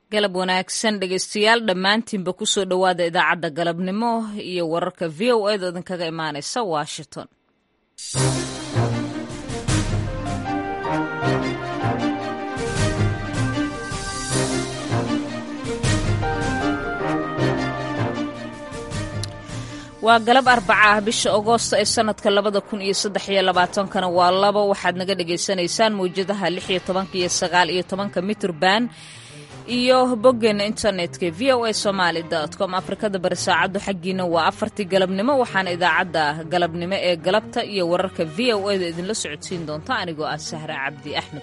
galab wanaagsan dhegaystayaal dhammaantiinba kusoo dhowaada idaacadda galabnimo iyo wararka v o eeda idinkaga imaanaysa washington waa galab arbaca ah bisha agoosto ee sanadka labada kun iyo saddex iyo labaatankana waa labo waxaad naga dhagaysanaysaan mawjadaha lix iyo tobanka iyo sagaal iyo tobanka mitrban iyo boggeena internetka v o a somaali com afrikada bari saacaddu xaggiina waa afartii galabnimo waxaana idaacadda galabnimo ee galabta iyo wararka v o eda idinla socodsiin doonta anigoo ah sahre cabdi axmed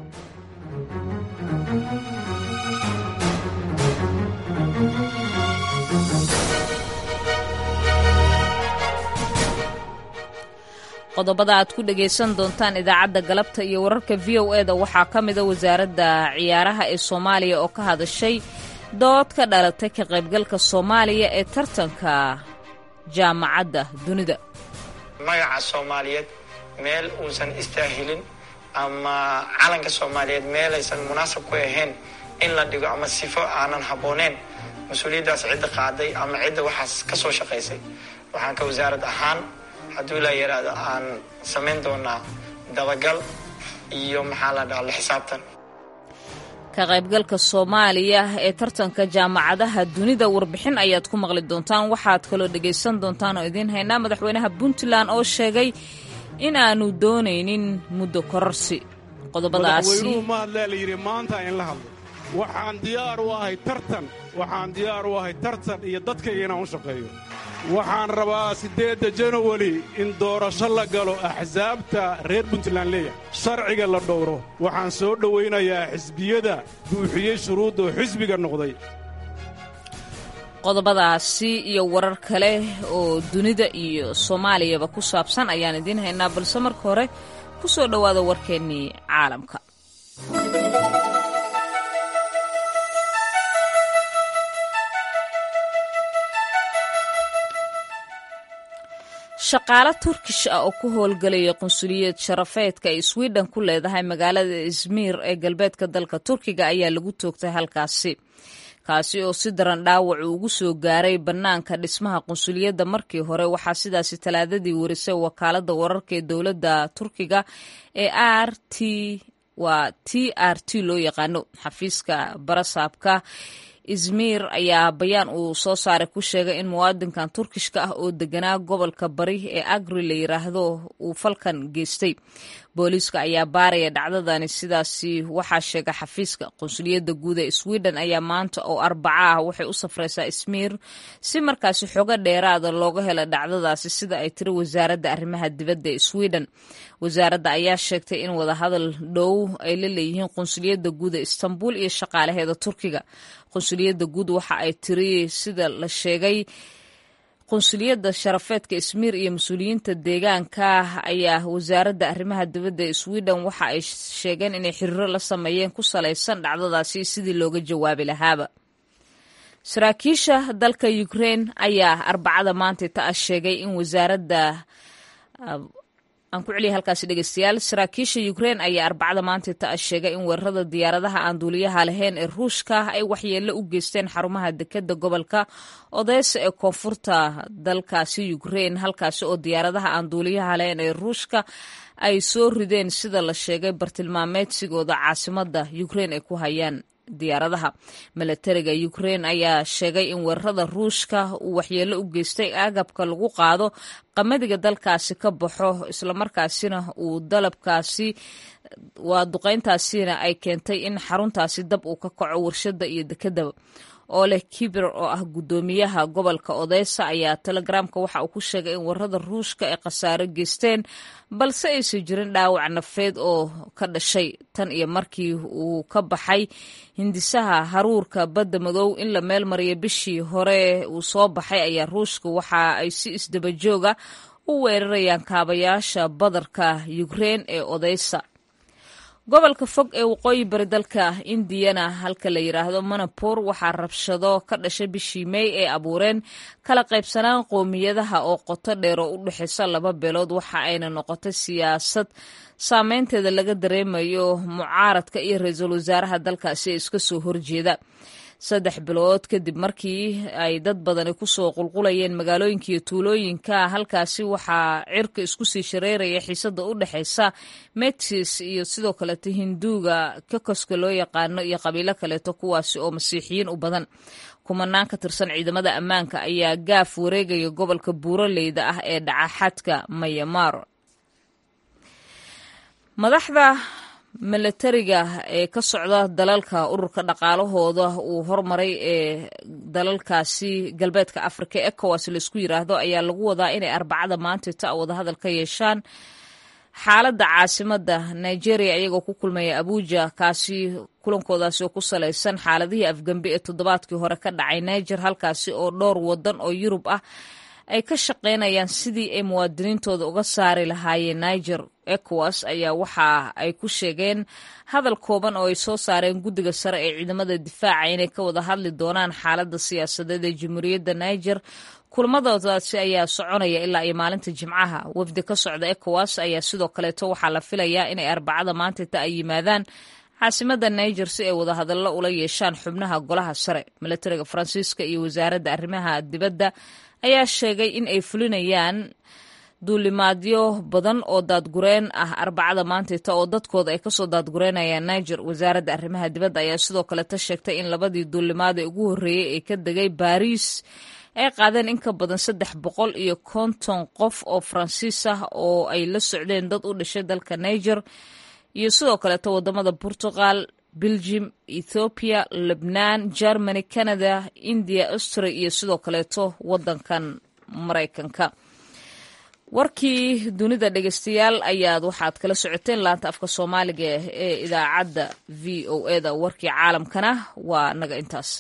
qodobada aad ku dhagaysan doontaan idaacadda galabta iyo wararka v o eda waxaa ka mida wasaaradda ciyaaraha ee soomaaliya oo ka hadashay dood ka dhalatay ka qaybgalka soomaaliya ee tartanka jaamacadda dunida magaca soomaaliyeed meel uusan istaahilin ama calanka soomaaliyeed meelaysan munaasab ku ahayn in la dhigo ama sifo aanan habbooneen mas-uuliyaddaas cidda qaaday ama cidda waxaas ka soo shaqaysay waxaan ka wasaarad ahaan hadduu la yaraado aan samayn doonaa dabagal iyo maxaa la dhaha la xisaabtan ka qaybgalka soomaaliya ee tartanka jaamacadaha dunida warbixin ayaad ku maqli doontaan waxaad kaloo dhegaysan doontaan oo idiin haynaa madaxweynaha puntland oo sheegay in aanu doonaynin muddo kororsi qodobadaasi madaxweynuhu mahadlee la yidhi maanta in la hadlo waxaan diyaar u ahay tartan waxaan diyaar u ahay tartan iyo dadkayga inaan u shaqeeyo waxaan rabaa siddeedda janawari in doorasho la galo axsaabta reer puntland leeyahay sharciga la dhowro waxaan soo dhowaynayaa xisbiyada buuxiyey shuruudda oo xisbiga noqday qodobadaasi iyo warar kale oo dunida iyo soomaaliyaba ku saabsan ayaan idiin haynaa balse marka hore ku soo dhowaada warkeennii caalamka shaqaale turkish ah oo ku howlgelaya qunsuliyad sharafeedka ay swiden ku leedahay magaalada izmir ee galbeedka dalka turkiga ayaa lagu toogtay halkaasi kaasi oo si daran dhaawac uu ugu soo gaaray bannaanka dhismaha qunsuliyadda markii hore waxaa sidaasi talaadadii warisay wakaaladda wararka ee dowladda turkiga ee r t waa t r t loo yaqaano xafiiska barasaabka izmir ayaa bayaan uu soo saaray ku sheegay in muwaadinkan turkishka ah oo deganaa gobolka bari ee agri la yiraahdo uu falkan geystay booliiska ayaa baaraya dhacdadani sidaasi waxaa sheegay xafiiska qunsuliyadda guud ee sweden ayaa maanta oo arbaca ah waxay u safraysaa izmir si markaasi xogo dheeraada looga helo dhacdadaasi sida ay tiri wasaaradda arrimaha dibadda ee sweden wasaaradda ayaa sheegtay in wadahadal dhow ay la leeyihiin qunsuliyadda guud ee istanbul iyo shaqaalaheeda turkiga qunsuliyadda guud waxa ay tiri sida la sheegay qunsuliyadda sharafeedka ismiir iyo mas-uuliyiinta deegaanka ayaa wasaaradda arrimaha dibadda ee sweden waxa ay sheegeen inay xiriiro la sameeyeen ku salaysan dhacdadaasi sidii looga jawaabi lahaaba saraakiisha dalka ukraine ayaa arbacada maanta ta ah sheegay in wasaaradda aan ku celiya halkaasi dhegeystayaal saraakiisha ukraine ayaa arbacada maanta ta sheegay in weerarada diyaaradaha aan duuliyaha lahayn ee ruushka ay waxyeello u geysteen xarumaha dekeda gobolka odeysa ee koonfurta dalkaasi ukraine halkaasi oo diyaaradaha aan duuliyaha lahayn ee ruushka ay soo rideen sida la sheegay bartilmaameedsigooda caasimada ukraine ay ku hayaan diyaaradaha milatariga ukraine ayaa sheegay in weerarada ruushka uu waxyeello u geystay agabka lagu qaado qamadiga dalkaasi ka baxo islamarkaasina uu dalabkaasi waa duqeyntaasina ay keentay in xaruntaasi dab uu ka kaco warshada iyo dekedaba oo leh kibir oo ah guddoomiyaha gobolka odeysa ayaa telegramka waxa uu ku sheegay in warada ruushka ay khasaaro geysteen balse aysan jirin dhaawac nafeed oo ka dhashay tan iyo markii uu ka baxay hindisaha haruurka badda madow in la meel mariya bishii hore uu soo baxay ayaa ruushka waxa ay si isdabajooga u weerarayaan kaabayaasha badarka ukrein ee odeysa gobolka fog ee waqooyi bari dalka indiyana halka la yidhaahdo manapur waxaa rabshado ka dhashay bishii mey ay abuureen kala qaybsanaan qoomiyadaha oo qoto dheer oo u dhexaysa laba beelood waxa ayna noqotay siyaasad saameynteeda laga dareemayo mucaaradka iyo ra-iisul wasaaraha dalkaasi ee iska soo horjeeda saddex bilood kadib markii ay dad badani kusoo qulqulayeen magaalooyinka iyo tuulooyinka halkaasi waxaa cirka isku sii shareeraya xiisada u dhexaysa metis iyo sidoo kaleeto hinduuga kokoska loo yaqaano iyo qabiilo kaleeto kuwaasi oo masiixiyiin u badan kumanaan ka tirsan ciidamada ammaanka ayaa gaaf wareegaya gobolka buuraleyda ah ee dhaca xadka mayamar madaxda milatariga ee ka socda dalalka ururka dhaqaalahooda uu hormaray ee dalalkaasi galbeedka afrika ecowas laisku yiraahdo ayaa lagu wadaa inay arbacada maanta ta wadahadal ka yeeshaan xaaladda caasimada nigeria iyagoo ku kulmaya abuja kaasi kulankoodaasi oo ku salaysan xaaladihii afgembe ee toddobaadkii hore ka dhacay niger halkaasi oo dhowr wadan oo yurub ah ay ka shaqaynayaan sidii ay muwaadiniintooda uga saari lahaayeen niger ecowas ayaa waxa ay ku sheegeen hadal kooban oo ay soo saareen guddiga sare ee ciidamada difaaca inay ka wada hadli doonaan xaaladda siyaasadeed ee jamhuuriyadda niger kulmadoodaasi ayaa soconaya ilaa iyo maalinta jimcaha wafdi ka socda ecowas ayaa sidoo kaleeto waxaa la filayaa inay arbacada maantata ay yimaadaan caasimada niger si ay wadahadallo ula yeeshaan xubnaha golaha sare milatariga faransiiska iyo wasaaradda arrimaha dibadda ayaa sheegay in ay fulinayaan duulimaadyo badan oo daadgureen ah arbacada maantayta oo dadkooda ay kasoo daadgureynayaan niger wasaaradda arrimaha dibadda ayaa sidoo kaleta sheegtay in labadii duulimaad ee ugu horreeyey ee ka degay baariis ay qaadeen in ka badan saddex boqol iyo konton qof oo faransiis ah oo ay la socdeen dad u dhashay dalka niger iyo sidoo kaleeto wadamada portugal belgium ethoobiya lebnaan germany canada india austria iyo sidoo kaleeto wadankan maraykanka warkii dunida dhegeystayaal ayaad waxaad kala socoteen laanta afka soomaaliga ee idaacadda v o eda warkii caalamkana waa naga intaas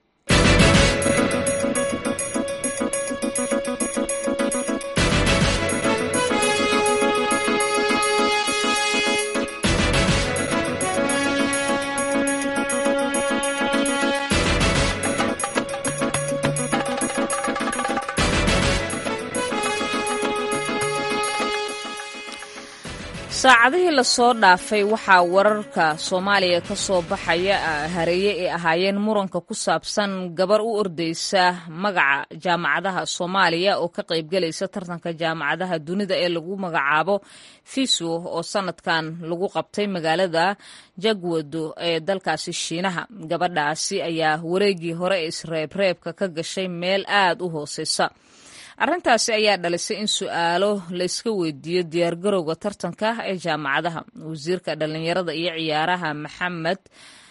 saacadihii lasoo dhaafay waxaa wararka soomaaliya ka soo baxaya hareeye ay ahaayeen muranka ku saabsan gabar u ordeysa magaca jaamacadaha soomaaliya oo ka qaybgelaysa tartanka jaamacadaha dunida ee lagu magacaabo fiso oo sanadkan lagu qabtay magaalada jagwado ee dalkaasi shiinaha gabadhaasi ayaa wareegii hore ee isreebreebka ka gashay meel aad u hooseysa arrintaasi ayaa dhalisay in su-aalo layska weydiiyo diyaargarowga tartanka ee jaamacadaha wasiirka dhallinyarada iyo ciyaaraha maxamed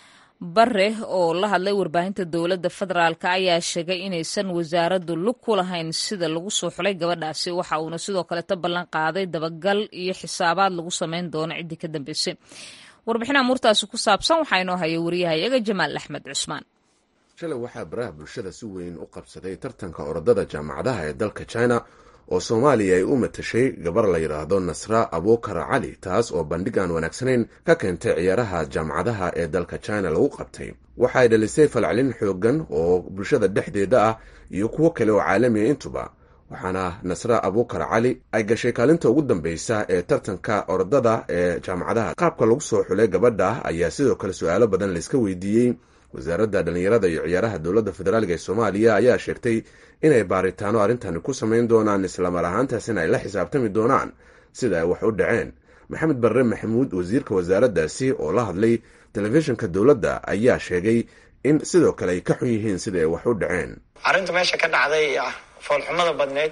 bare oo la hadlay warbaahinta dowladda federaalk ayaa sheegay inaysan wasaaraddu lug ku lahayn sida lagu soo xulay gabadhaasi waxa uuna sidoo kaleta ballan qaaday dabagal iyo xisaabaad lagu sameyn doono ciddii ka dambeysay warbixin amuurtaasi ku saabsan waxaa inoo haya wariyahayaga jamaal axmed cusmaan shalay waxaa baraha bulshada si weyn u qabsaday tartanka orodada jaamacadaha ee dalka china oo soomaaliya ay u matashay gabar la yidhaahdo nasra abukar cali taas oo bandhig aan wanaagsanayn ka keentay ciyaaraha jaamacadaha ee dalka china lagu qabtay waxa ay dhalisay falcelin xooggan oo bulshada dhexdeeda ah iyo kuwo kale oo caalamiya intuba waxaana nasra abukar cali ay gashay kaalinta ugu dambeysa ee tartanka orodada ee jaamacadaha qaabka lagu soo xulay gabadha ayaa sidoo kale su-aalo badan layska weydiiyey wasaaradda dhallinyarada iyo ciyaaraha dowladda federaalk ee soomaaliya ayaa sheegtay inay baaritaano arrintani ku samayn doonaan islamar ahaantaasina ay la xisaabtami doonaan sida ay wax u dhaceen maxamed barre maxamuud wasiirka wasaaraddaasi oo la hadlay telefishinka dowladda ayaa sheegay in sidoo kale ay ka xun yihiin sida ay wax u dhaceen arrinta meesha ka dhacday ah foolxumada badneyd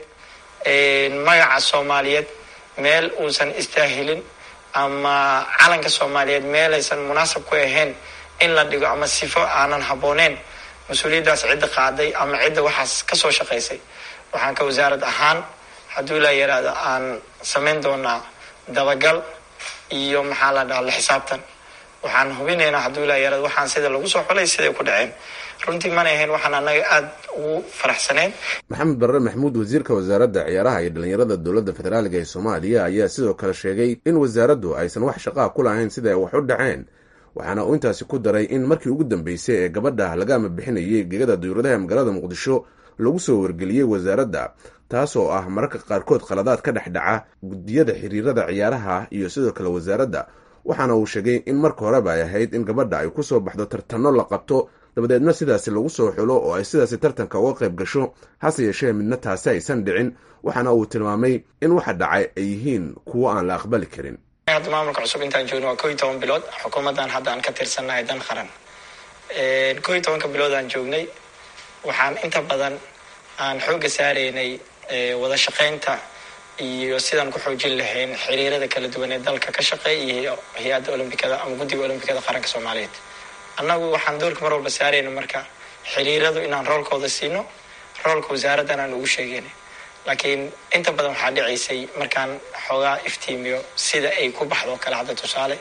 magaca soomaaliyeed meel uusan istaahilin ama calanka soomaaliyeed meelaysan munaasab ku ahayn in la dhigo ama sifo aanan habbooneyn mas-uuliyaddaas cidda qaaday ama cidda waxaas ka soo shaqaysay waxaan ka wasaarad ahaan hadduu ilaa yaraado aan samayn doonaa dabagal iyo maxaa la dhaha la xisaabtan waxaan hubinaynaa hadduu ilaa yarad waxaan sida lagu soo xulay siday ku dhaceen runtii mana ahayn waxaan annaga aada ugu faraxsaneyn maxamed barre maxamuud wasiirka wasaaradda ciyaaraha iyo dhallinyarada dowladda federaaliga ee soomaaliya ayaa sidoo kale sheegay in wasaaraddu aysan wax shaqaa ku lahayn sida ay wax u dhaceen waxaana uu intaasi ku daray in markii ugu dambeysay ee gabadha laga ama bixinayay gegada duyuuradaha magaalada muqdisho lagu soo wargeliyey wasaaradda taas oo ah mararka qaarkood khaladaad ka dhex dhaca guddiyada xiriirada ciyaaraha iyo sidoo kale wasaaradda waxaana uu sheegay in marka horeba ay ahayd in gabadha ay kusoo baxdo tartanno la qabto dabadeedna sidaasi lagu soo xulo oo ay sidaasi tartanka uga qayb gasho hase yeeshee midna taasi aysan dhicin waxaana uu tilmaamay in waxa dhacay ay yihiin kuwo aan la aqbali karin hadda maamulka cusub intaan joogno waa ko iyo toban bilood xukuumaddan hadda aan ka tirsannahay dan qaran ko iyo tobanka bilood aan joognay waxaan inta badan aan xoogga saaraynay wada shaqaynta iyo sidaan ku xoojin lahayn xiriirada kala duwan ee dalka ka shaqeeya iyo hay-adda olombikada ama guddiga olombikada qaranka soomaaliyeed annagu waxaan doorka mar walba saarayna marka xiriiradu inaan roolkooda siino roolka wasaaraddan aan ugu sheegayna laakiin inta badan waxaa dhicaysay markaan xoogaa iftiimiyo sida ay ku baxdo o kale hadda tusaale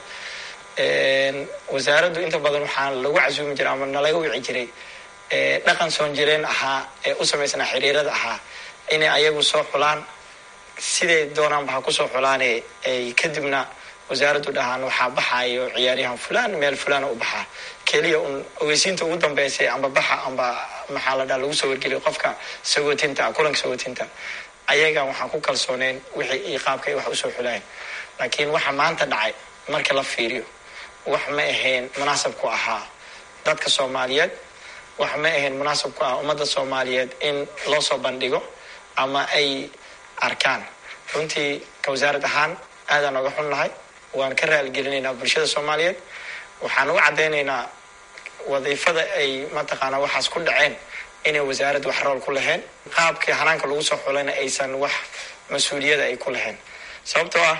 wasaaraddu inta badan waxaa lagu casuumi jiray ama nalaga wici jiray dhaqan soon jireen ahaa ee u samaysnaa xiriirada ahaa inay ayagu soo xulaan siday doonaanba ha kusoo xulaane ay kadibna wasaaraddu dhahaan waxaa baxaayo ciyaaryahan fulaan meel fulaana u baxaa keliya un ogeysiinta ugu dambeysay amba baxa amba maxaa la dhaha lagu soo wargeliyo qofka sagootinta kulanka sagootinta ayagan waxaan ku kalsooneyn wixii iyo qaabka ay wax usoo xulaan laakiin waxa maanta dhacay marka la fiiriyo wax ma ahayn munaasab ku ahaa dadka soomaaliyeed wax ma ahayn munaasab ku ah ummadda soomaaliyeed in loo soo bandhigo ama ay arkaan runtii ka wasaarad ahaan aadaan oga xunnahay waan ka raaligelinaynaa bulshada soomaaliyeed waxaan u caddaynaynaa wadiifada ay mataqaanaa waxaas ku dhaceen inay wasaaradda wax rool ku lahayn qaabkii hanaanka lagu soo xulayna aysan wax mas-uuliyada ay ku lahayn sababtoo ah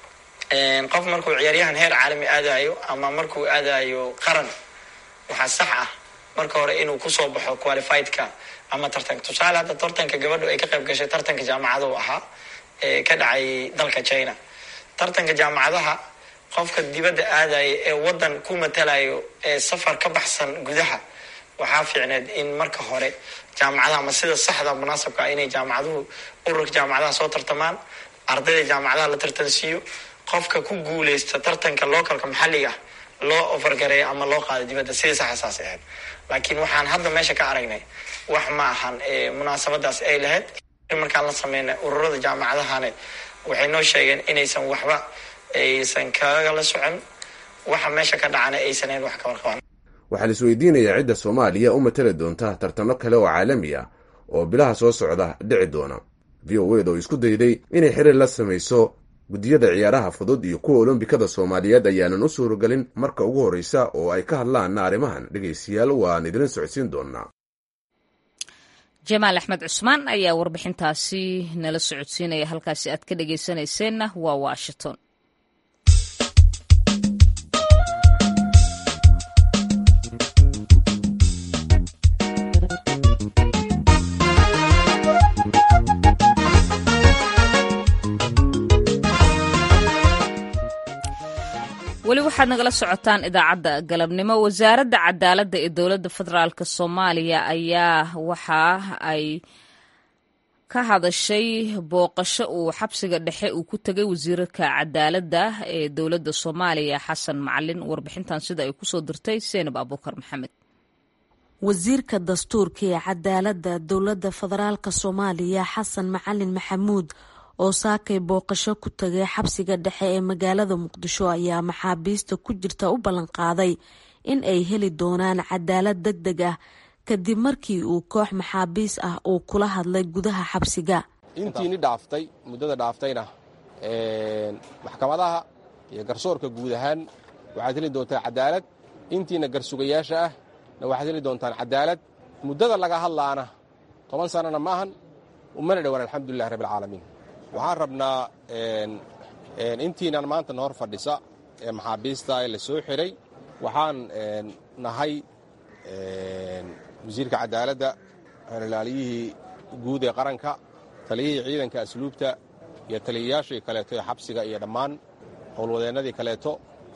qof markuu ciyaaryahan heer caalami aadayo ama markuu aadayo qaran waxaa sax ah marka hore inuu kusoo baxo qualifiedka ama tartanka tusaale hadda tartanka gabadhu ay ka qayb gashay tartanka jaamacadu ahaa ee ka dhacay dalka china tartanka jaamacadaha qofka dibadda aadaya ee waddan ku matalayo ee safar ka baxsan gudaha waxaa fiicneed in marka hore jaamacadaha ama sida saxda munaasabka ah inay jaamacaduhu ururka jaamacadaha soo tartamaan ardayda jaamacadaha la tartansiiyo qofka ku guuleysta tartanka localka maxalliga loo ofargareeyo ama loo qaado dibadda sidii saxa saas ahayd laakiin waxaan hadda meesha ka aragnay wax ma ahan munaasabadaas ay lahayd markaan la sameynay ururada jaamacadahane waxay noo sheegeen inaysan waxba aysan kagala socon waxa meesha ka dhacana aysan hayn wax ka warqaban waxaa la isweydiinayaa cidda soomaaliya u matali doonta tartanno kale oo caalami ah oo bilaha soo socda dhici doona v o ed oo isku dayday inay xiriir la samayso guddiyada ciyaaraha fudud iyo kuwa olombikada soomaaliyeed ayaanan u suuragelin marka ugu horreysa oo ay ka hadlaanna arrimahan dhegaystayaal waan idin socodsiin doonaa jamaal axmed cusmaan ayaa warbixintaasi nala socodsiinaya halkaasi aad ka dhegaysanayseena waa washington weli waxaad nagala socotaan idaacadda galabnimo wasaaradda cadaaladda ee dowladda federaalk soomaaliya ayaa waxa ay ka hadashay booqasho uu xabsiga dhexe uu ku tegay wasiirka cadaaladda ee dowladda soomaaliya xasan macalin warbixintan sida ay kusoo dirtay seenab abuukar maxamed wasiirka dastuurka ee cadaaladda dowladda federaalk soomaaliya xasan macalin maxamuud oo saakay booqasho ku tagay xabsiga dhexe ee magaalada muqdisho ayaa maxaabiista ku jirta u ballanqaaday in ay heli doonaan cadaalad deg deg ah kadib markii uu koox maxaabiis ah uu kula hadlay gudaha xabsiga intiini dhaaftay muddada dhaaftayna maxkamadaha iyo garsoorka guud ahaan waxaad heli doontaan cadaalad intiina garsugayaasha ah na waxaad heli doontaan cadaalad muddada laga hadlaana toban sannana maahan umana dhowaan alxamdulilahi rabbialcaalamiin waxaan rabnaa intiinan maanta na hor fadhisa ee maxaabiista ee la soo xiray waxaan nahay wasiirka cadaaladda ilaaliyihii guud ee qaranka taliyihii ciidanka asluubta iyo taliyayaashii kaleeto ee xabsiga iyo dhammaan howlwadeennadii kaleeto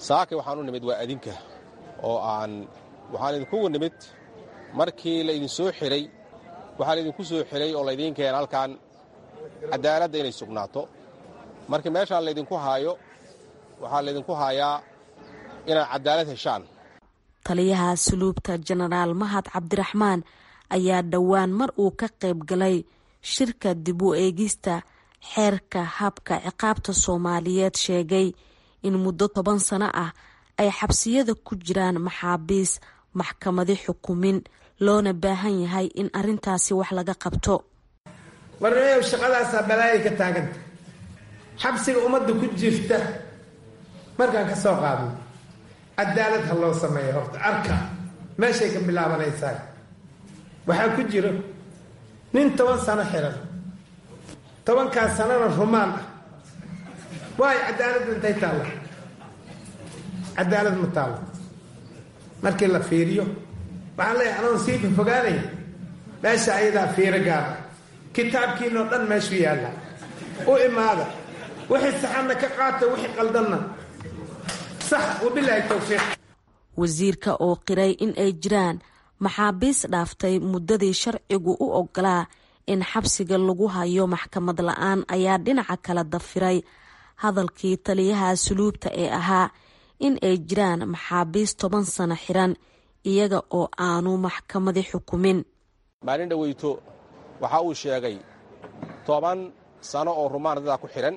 saakay waxaan u nimid waa adinka oo aan waxaan idinkugu nimid markii laydin soo xidhay waxaa laydinku soo xidhay oo laydiin keena halkan caddaaladda inay sugnaato markii meeshaan laydinku haayo waxaa laydinku haayaa inaad caddaalad heshaan taliyaha suluubta jenaraal mahad cabdiraxmaan ayaa dhowaan mar uu ka qayb galay shirka dib u eegista xeerka habka ciqaabta soomaaliyeed sheegay in muddo toban sano ah ay xabsiyada ku jiraan maxaabiis maxkamadi xukumin loona baahan yahay in arrintaasi wax laga qabto warneeyow shaqadaasaa balaayay ka taaganta xabsiga ummadda ku jirta markaan ka soo qaadno cadaalad ha loo sameeyo horta arka meeshay ka bilaabanaysaa waxaa ku jiro nin toban sano xiran tobankaas sanona rumaan ah waayo cadaaladda intay taalla cadaalad ma taallo markii la fiiriyo waxaan leeyahay anoon sii fofogaanaya meesha ayadaa fiiro gaara kitaabkiinoo dhan meeshuu yaalla u imaada wixii saxanna ka qaata wixii qaldanna sax wabilaahi towfiiq wasiirka oo qiray in ay jiraan maxaabiis dhaaftay muddadii sharcigu u ogolaa in xabsiga lagu hayo maxkamad la-aan ayaa dhinaca kala dafiray hadalkii taliyaha suluubta ee ahaa in ay jiraan maxaabiis toban sano xiran iyaga oo aanu maxkamadi xukumin maalin dhoweyto waxa uu sheegay toban sano oo rumaan dadaa ku xidhan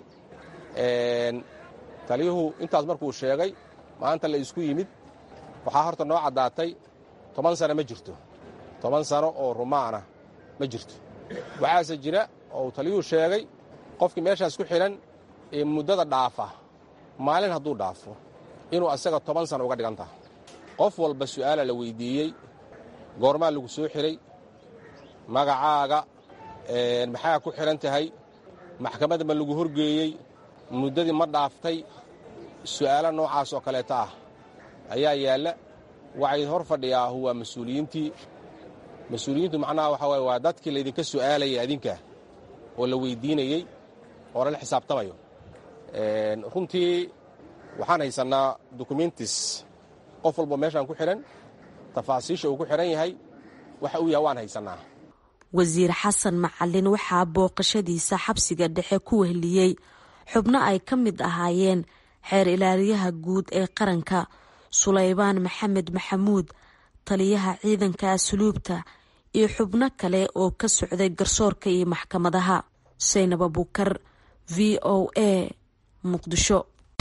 taliyuhu intaas markuu sheegay maanta la isku yimid waxaa horta noo caddaatay toban sano ma jirto toban sano oo rumaana ma jirto waxaase jira oo taliyuhu sheegay qofkii meeshaas ku xidhan ee muddada dhaafa maalin hadduu dhaafo inuu asaga toban sano uga dhigan taha qof walba su'aala la weyddiiyey goormaa lagu soo xidhay magacaaga maxaa ku xidhan tahay maxkamadda ma lagu horgeeyey muddadii ma dhaaftay su'aalo noocaas oo kaleeta ah ayaa yaalla waxay hor fadhiyaahu waa mas-uuliyiintii mas-uuliyiintu macnaha waxaa waye waa dadkii laydinka su'aalayay adinka oo la weyddiinayey oo lala xisaabtamayo runtii waxaan haysannaa dokumentis qof walba meeshaan ku xidhan tafaasiisha uu ku xidhan yahay waxa uu yahay waan haysannaa wasiir xasan macalin waxaa booqashadiisa xabsiga dhexe ku wehliyey xubno ay ka mid ahaayeen xeer ilaaliyaha guud ee qaranka sulaybaan maxamed maxamuud taliyaha ciidanka asluubta iyo xubno kale oo ka socday garsoorka iyo maxkamadaha saynab abuukar v o a muqdisho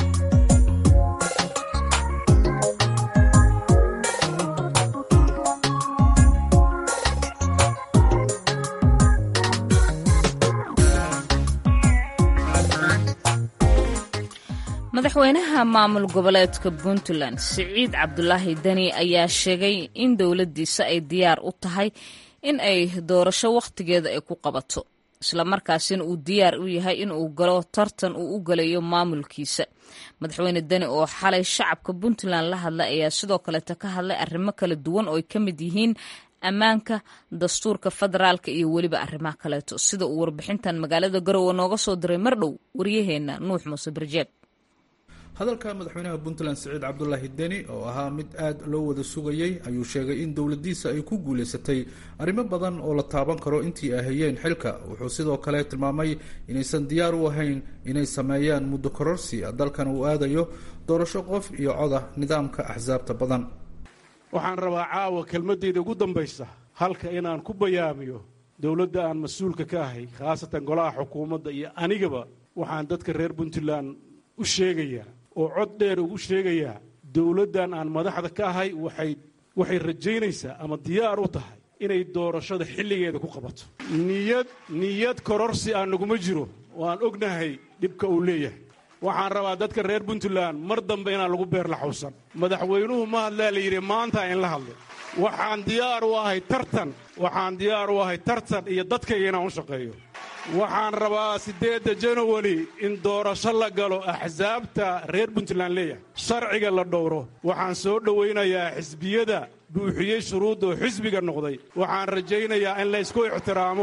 madaxweynaha maamul goboleedka puntland siciid cabdulaahi deni ayaa sheegay in dowladdiisa ay diyaar u tahay in ay doorasho wakhtigeeda ay ku qabato islamarkaasina uu diyaar u yahay in uu galo tartan uu u galayo maamulkiisa madaxweyne deni oo xalay shacabka puntland la hadlay ayaa sidoo kaleeta ka hadlay arrimo kala duwan oo ay ka mid yihiin ammaanka dastuurka federaalka iyo weliba arrimaha kaleeto sida uu warbixintan magaalada garowe nooga soo diray mardhow waryaheena nuux muuse barjeeb hadalka madaxweynaha puntland siciid cabdulaahi deni oo ahaa mid aad loo wada sugayey ayuu sheegay in dowladiisa ay ku guulaysatay arrimo badan oo la taaban karo intii ay hayeen xilka wuxuu sidoo kale tilmaamay inaysan diyaar u ahayn inay sameeyaan muddo kororsi dalkan uu aadayo doorasho qof iyo coda nidaamka axsaabta badan waxaan rabaa caawa kelmadeyda ugu dambaysa halka inaan ku bayaamiyo dowladda aan mas-uulka ka ahay khaasatan golaha xukuumadda iyo anigaba waxaan dadka reer puntland u sheegayaa oo cod dheer ugu sheegayaa dowladdan aan madaxda ka ahay waxay waxay rajaynaysaa ama diyaar u tahay inay doorashada xilligeeda ku qabato niyad niyad kororsi aan naguma jiro oo aan ognahay dhibka uu leeyahay waxaan rabaa dadka reer puntland mar dambe inaan lagu beer la xawsan madaxweynuhu ma hadlaa la yidhi maanta in la hadlay waxaan diyaar u ahay tartan waxaan diyaar u ahay tartan iyo dadkayga inaan u shaqeeyo waxaan rabaa siddeedda janawari in doorasho la galo axsaabta reer puntland leeyahay sharciga la dhowro waxaan soo dhowaynayaa xisbiyada buuxiyey shuruudda oo xisbiga noqday waxaan rajaynayaa in laysku ixtiraamo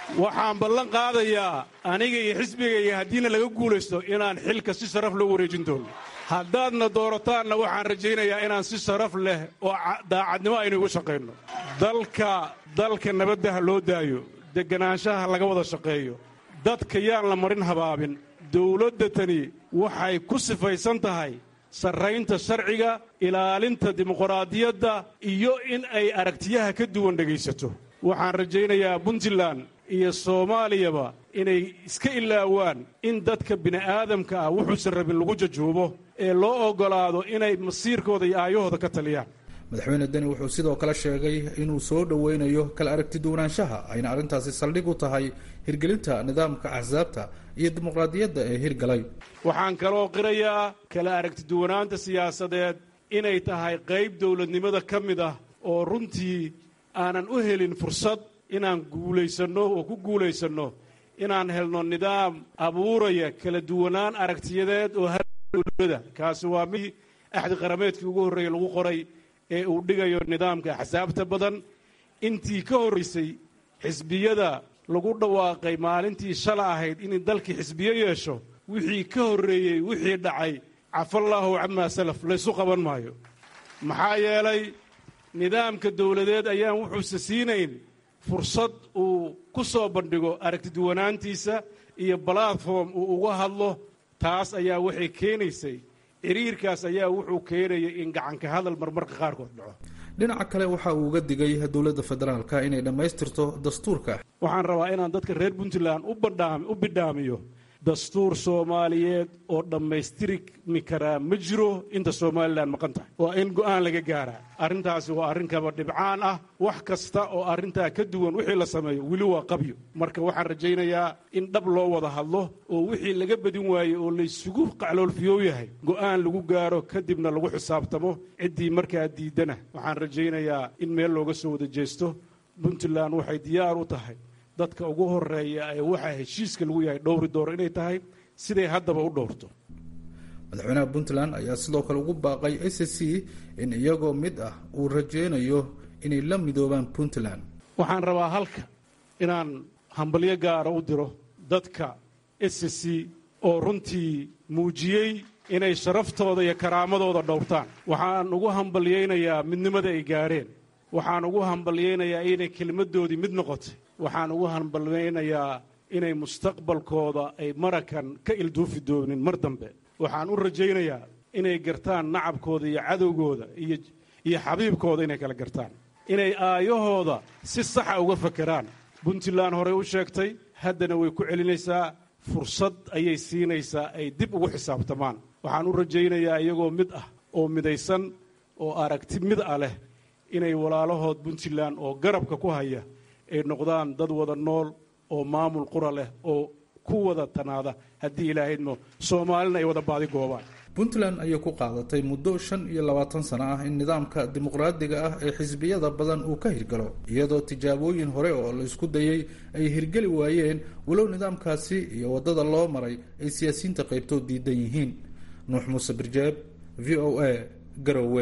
waxaan ballan qaadayaa aniga iyo xisbigaiyo haddiina laga guulaysto inaan xilka si sharaf loo wareejin doono haddaadna doorataan waxaan rajaynayaa inaan si sharaf leh oo daacadnimo aynu igu shaqayno dalka dalka nabadda ha loo daayo deganaanshaha laga wada shaqeeyo dadka yaan la marin habaabin dowladda tani waxay ku sifaysan tahay sarraynta sharciga ilaalinta dimuqraadiyadda iyo in ay aragtiyaha ka duwan dhegaysato waxaan rajaynayaa puntland iyo soomaaliyaba inay iska ilaawaan in dadka bini'aadamka ah wuxuusan rabin lagu jajuubo ee loo oggolaado inay masiirkooda iyo aayahooda ka taliyaan madaxweyne deni wuxuu sidoo kale sheegay inuu soo dhoweynayo kala aragti duwanaanshaha ayna arrintaasi saldhig u tahay hirgelinta nidaamka axsaabta iyo dimuqraadiyadda ee hirgalay waxaan kaloo qirayaa kala aragti duwanaanta siyaasadeed inay tahay qayb dowladnimada ka mid ah oo runtii aanan u helin fursad inaan guulaysanno oo ku guulaysanno inaan helno nidaam abuuraya kala duwanaan aragtiyadeed oo dowlada kaasi waa mid axdi qarameedkii ugu horreeyey lagu qoray ee uu dhigayo nidaamka axsaabta badan intii ka horraysay xisbiyada lagu dhawaaqay maalintii shala ahayd in dalkii xisbiyo yeesho wixii ka horreeyey wixii dhacay cafallaahu camaa salaf laysu qaban maayo maxaa yeelay nidaamka dowladeed ayaan wuxuuse siinayn fursad uu ku soo bandhigo aragtiduwanaantiisa iyo balatform uu uga hadlo taas ayaa waxay keenaysay ciriirkaas ayaa wuxuu keenayay in gacanka hadal marmarka qaarkood dhaco dhinaca kale waxa uu uga digay dowladda federaalka inay dhammaystirto dastuurka waxaan rabaa inaan dadka reer puntland u bidhaamiyo dastuur soomaaliyeed oo dhammaystirmi karaa ma jiro inta somalilan maqan tahay waa in go'aan laga gaaraa arrintaasi waa arrin kaba dhibcaan ah wax kasta oo arrintaa ka duwan wixii la sameeyo weli waa qabyo marka waxaan rajaynayaa in dhab loo wada hadlo oo wixii laga badin waayey oo laysugu qacloolfiyoow yahay go'aan lagu gaaro kadibna lagu xisaabtamo ciddii markaa diiddana waxaan rajaynayaa in meel looga soo wada jeesto puntland waxay diyaar u tahay dadka ugu horeeya ee waxaa heshiiska lagu yahay dhowri dooro inay tahay siday haddaba u dhowrto madaxweynaha puntland ayaa sidoo kale ugu baaqay a c c in iyagoo mid ah uu rajaynayo inay la midoobaan puntland waxaan rabaa halka inaan hambalyo gaara u diro dadka s c oo runtii muujiyey inay sharaftooda iyo karaamadooda dhowrtaan waxaan ugu hambalyaynayaa midnimada ay gaadheen waxaan ugu hambalyaynayaa inay kelmaddoodii mid noqotay waxaan ugu hambalyaynayaa inay mustaqbalkooda ay marakan ka ilduufi doonin mar dambe waxaan u rajaynayaa inay gartaan nacabkooda iyo cadowgooda iyo xabiibkooda inay kala gartaan inay aayahooda si saxa uga fakeraan puntland horey u sheegtay haddana way ku celinaysaa fursad ayay siinaysaa ay dib ugu xisaabtamaan waxaan u rajaynayaa iyagoo mid ah oo midaysan oo aragti mid ah leh inay walaalahood puntland oo garabka ku haya ay noqdaan dad wada nool oo maamul qura leh oo ku wada tanaada haddii ilaahydmo soomaalina ay wada baadi goobaan puntland ayay ku qaadatay muddo shan iyo labaatan sano ah in nidaamka dimuqraadiga ah ee xisbiyada badan uu ka hirgalo iyadoo tijaabooyin hore oo la isku dayey ay hirgeli waayeen walow nidaamkaasi iyo waddada loo maray ay siyaasiyiinta qaybtood diidan yihiin nuux muuse birjeeb v o a garowe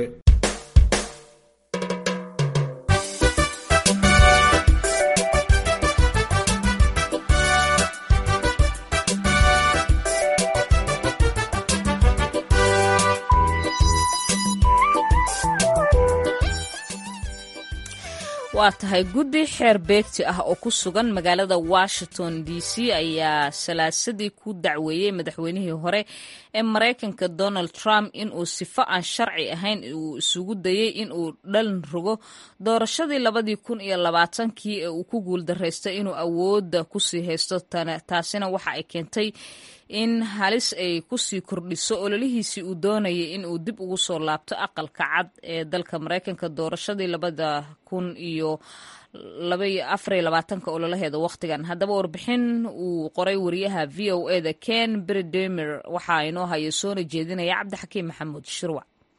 waa tahay guddi xeer beegti ah oo ku sugan magaalada washington d c ayaa salaasadii ku dacweeyey madaxweynihii hore ee maraykanka donald trump inuu sifo aan sharci ahayn uu isugu dayey inuu dhalin rogo doorashadii labadii kun iyo labaatankii ee uu ku guuldaraystay inuu awoodda kusii haysto taasina waxa ay keentay in halis ay kusii kordhiso ololihiisii uu doonayay in uu dib ugu soo laabto aqalka cad ee dalka maraykanka doorashadii labada kun iyo afariyo labaatanka ololaheeda wakhtigan haddaba warbixin uu qoray wariyaha v o eda ken bridemer waxaa inoo haya soona jeedinaya cabdixakiim maxamuud shirwac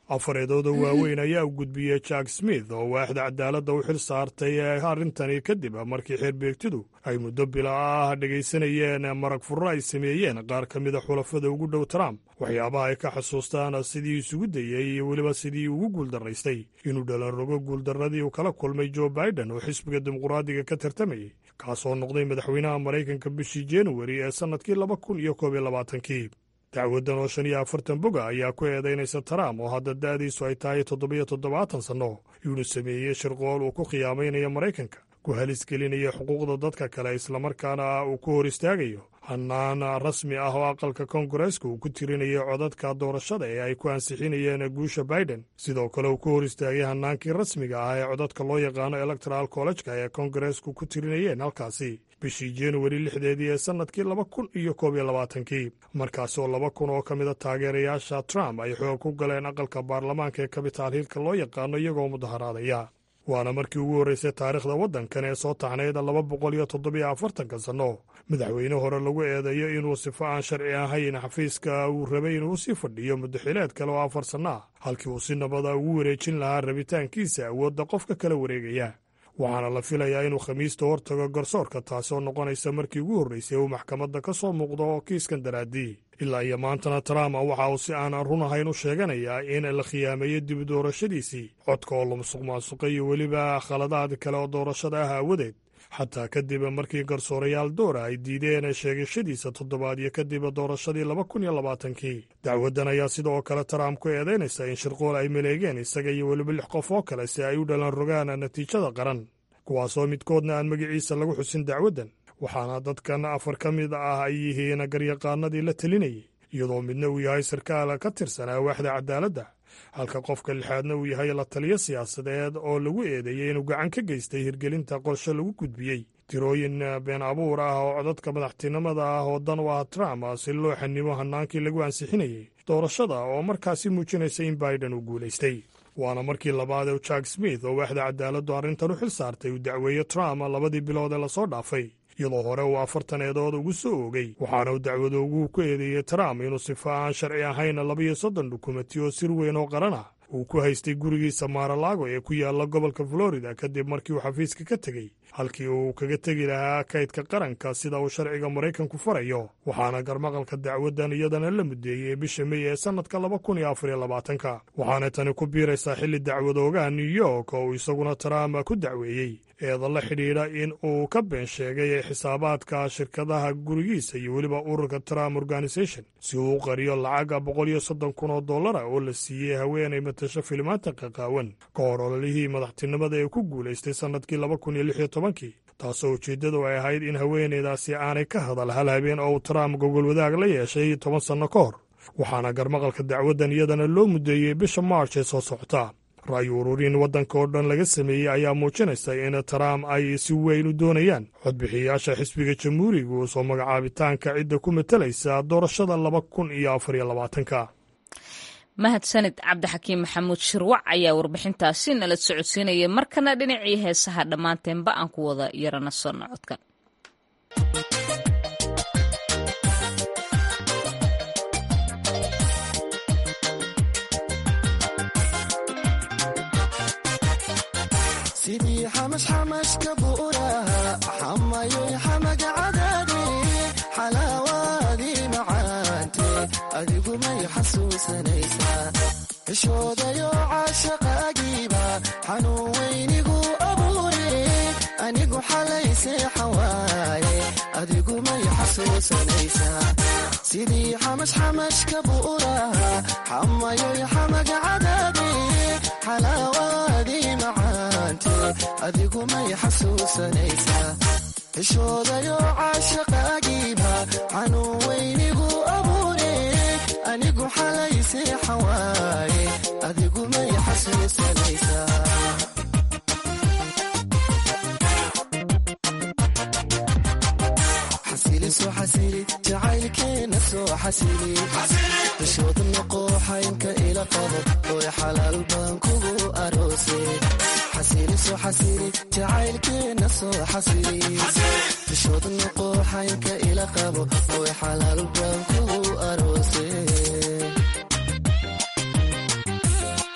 afareedooda waaweyn ayaa u gudbiyey jack smith oo waaxda cadaaladda u xil saartay arrintani kadib markii xeerbeegtidu ay muddo bila ah dhegaysanayeen marag furro ay sameeyeen qaar ka mida xulafada ugu dhow trump waxyaabaha ay ka xusuustaan sidii isugu dayey iyo weliba sidii ugu guuldarraystay inuu dhalanrogo guuldarradii uu kala kulmay joe baiden oo xisbiga dimuqraadiga ka tartamayey kaasoo noqday madaxweynaha maraykanka bishii januari ee sannadkii laba kun iyo koob iyo labaatankii dacwaddan oo shan iyo afartan boga ayaa ku eedaynaysa trump oo hadda da'diisu ay tahay toddobiyo toddobaatan sanno inuu sameeyey shirqool uu ku khiyaamaynayo maraykanka ku halisgelinaya xuquuqda dadka kale islamarkaana uu ku hor istaagayo hannaan rasmi ah oo aqalka koongareeska uu ku tirinayay codadka doorashada ee ay ku ansixinayeen guusha baiden sidoo kale uu ku hor istaagay hannaankii rasmiga ah ee codadka loo yaqaano electoral collejka ee koongareesku ku tirinayeen halkaasi bishii januari lixdeedii ee sannadkii laba kun iyo koob iyo labaatankii markaasoo laba kun oo ka mida taageerayaasha trump ay xoog ku galeen aqalka baarlamaanka ee kabitaal hiilka loo yaqaano iyagoo mudaharaadaya waana markii ugu horraysay taariikhda waddankan ee soo taxnayd laba boqol iyo toddobiyo afartanka sanno madaxweyne hore lagu eedeeyo inuu sifo aan sharci ahayn xafiiska uu rabay inuu sii fadhiyo muddaxileed kale oo afar sanno ah halkii uu si nabada ugu wareejin lahaa rabitaankiisa awoodda qofka kala wareegaya waxaana la filayaa inuu khamiista hortago garsoorka taasoo noqonaysa markii ugu horraysay uu maxkamadda ka soo muuqdo oo kiiskan daraaddii ilaa iyo maantana trump waxa uu si aan run ahayn u sheeganayaa in la khiyaameeyo dib doorashadiisii codka oo la musuq maasuqay iyo weliba khaladaad kale oo doorashada ah aawadeed xataa kadib markii garsoorayaal doora ay diideen sheegashadiisa toddobaadyo kadib doorashadii laba kun iyo labaatankii dacwaddan ayaa sidoo kale trump ku eedaynaysa in shirqool ay maleegeen isaga iyo weliba lix qof oo kale si ay u dhalan rogaan natiijada qaran kuwaasoo midkoodna aan magaciisa lagu xusin dacwaddan waxaana dadkan afar ka mid ah ay yihiin garyaqaanadii la telinayay iyadoo midna uu yahay sarkaal ka tirsanaa waaxda cadaaladda halka qofka lixaadna uu yahay la taliyo siyaasadeed oo lagu eedeeyey inuu gacan ka geystay hirgelinta qorshe lagu gudbiyey tirooyin been abuur ah oo codadka madaxtinimada ah oo dan u ah trump si loo xanimo hannaankii lagu ansixinayey doorashada oo markaasi muujinaysa in baiden uu guulaystay waana markii labaad ee jack smith oo waaxda cadaaladdu arrintan u xil saartay uu dacweeye trump labadii bilood ee lasoo dhaafay iyadoo hore uu afartan eedood ugu soo oogay waxaana uu dacwadooguhu ku eedeeyey trump inuu sifo aan sharci ahayn labiyo soddon dukumenti oo sir weyn oo qaran ah uu ku haystay gurigiisa maaralaago ee ku yaalla gobolka florida kadib markii uu xafiiska ka tegey halkii uu kaga tegi lahaa kaydka qaranka sida uu sharciga maraykanku farayo waxaana garmaqalka dacwaddan iyadana la mudeeyey bisha mey ee sannadka laba kun iyo afar iyo labaatanka waxaana tani ku biiraysaa xilli dacwadoogaha new york oo uu isaguna trump ku dacweeyey eeda la xidhiidha in uu ka been sheegay xisaabaadka shirkadaha gurigiisa iyo weliba ururka trump organisation si uu u qariyo lacaga boqol iyo soddon kun oo dollara oo la siiyey haweenay matasho filimaanta qaqaawan ka hor ololihii madaxtinimada ee ku guulaystay sannadkii laba kun iyo lix iyo tobankii taasoo ujeeddadu ay ahayd in haweenaydaasi aanay ka hadal hal habeen oo uu trump gogol wadaag la yeeshay toban sanno ka hor waxaana garmaqalka dacwaddan iyadana loo mudeeyey bisha march ee soo socota ra'yi ururin waddanka oo dhan laga sameeyey ayaa muujinaysa in trump ay si weyn u doonayaan codbixiyayaasha xisbiga jamhuuriga soo magacaabitaanka cidda ku matalaysa doorashada laba kun iyo afar iyo labaatanka mahadsanid cabdixakiim maxamuud shirwac ayaa warbixintaasi nala socodsiinayay markana dhinacii heesaha dhammaanteenba aan ku wada yarana sono codkan sidii xamashxamashka buuraha xamayay xamaga cadaade xalaawaadii macaante adigu may xasuusanaysaa xishoodayo caashaqaagiiba xanuun weynigu abuure anigu xalaysee xawaaye adigu may xasuusanaysaa sidii xamashxamashka buuraha xamayay xamaga cadaade xalaawaadii macaante adigu may xasuusanaysaa xishoodayo caashaqaagiiba xanuun weynigu abuure anigu xalaysee xawaaye adigu may xasuusanaysaa soo xasili jacaylkeena soo xasili xishooda noqo xaynka ila qabo oy xalaal baan kugu aroose xasili soo xasili jacaylkeena soo xasili xishooda noqo xaynka ila qabo oy xalaal baan kugu aroose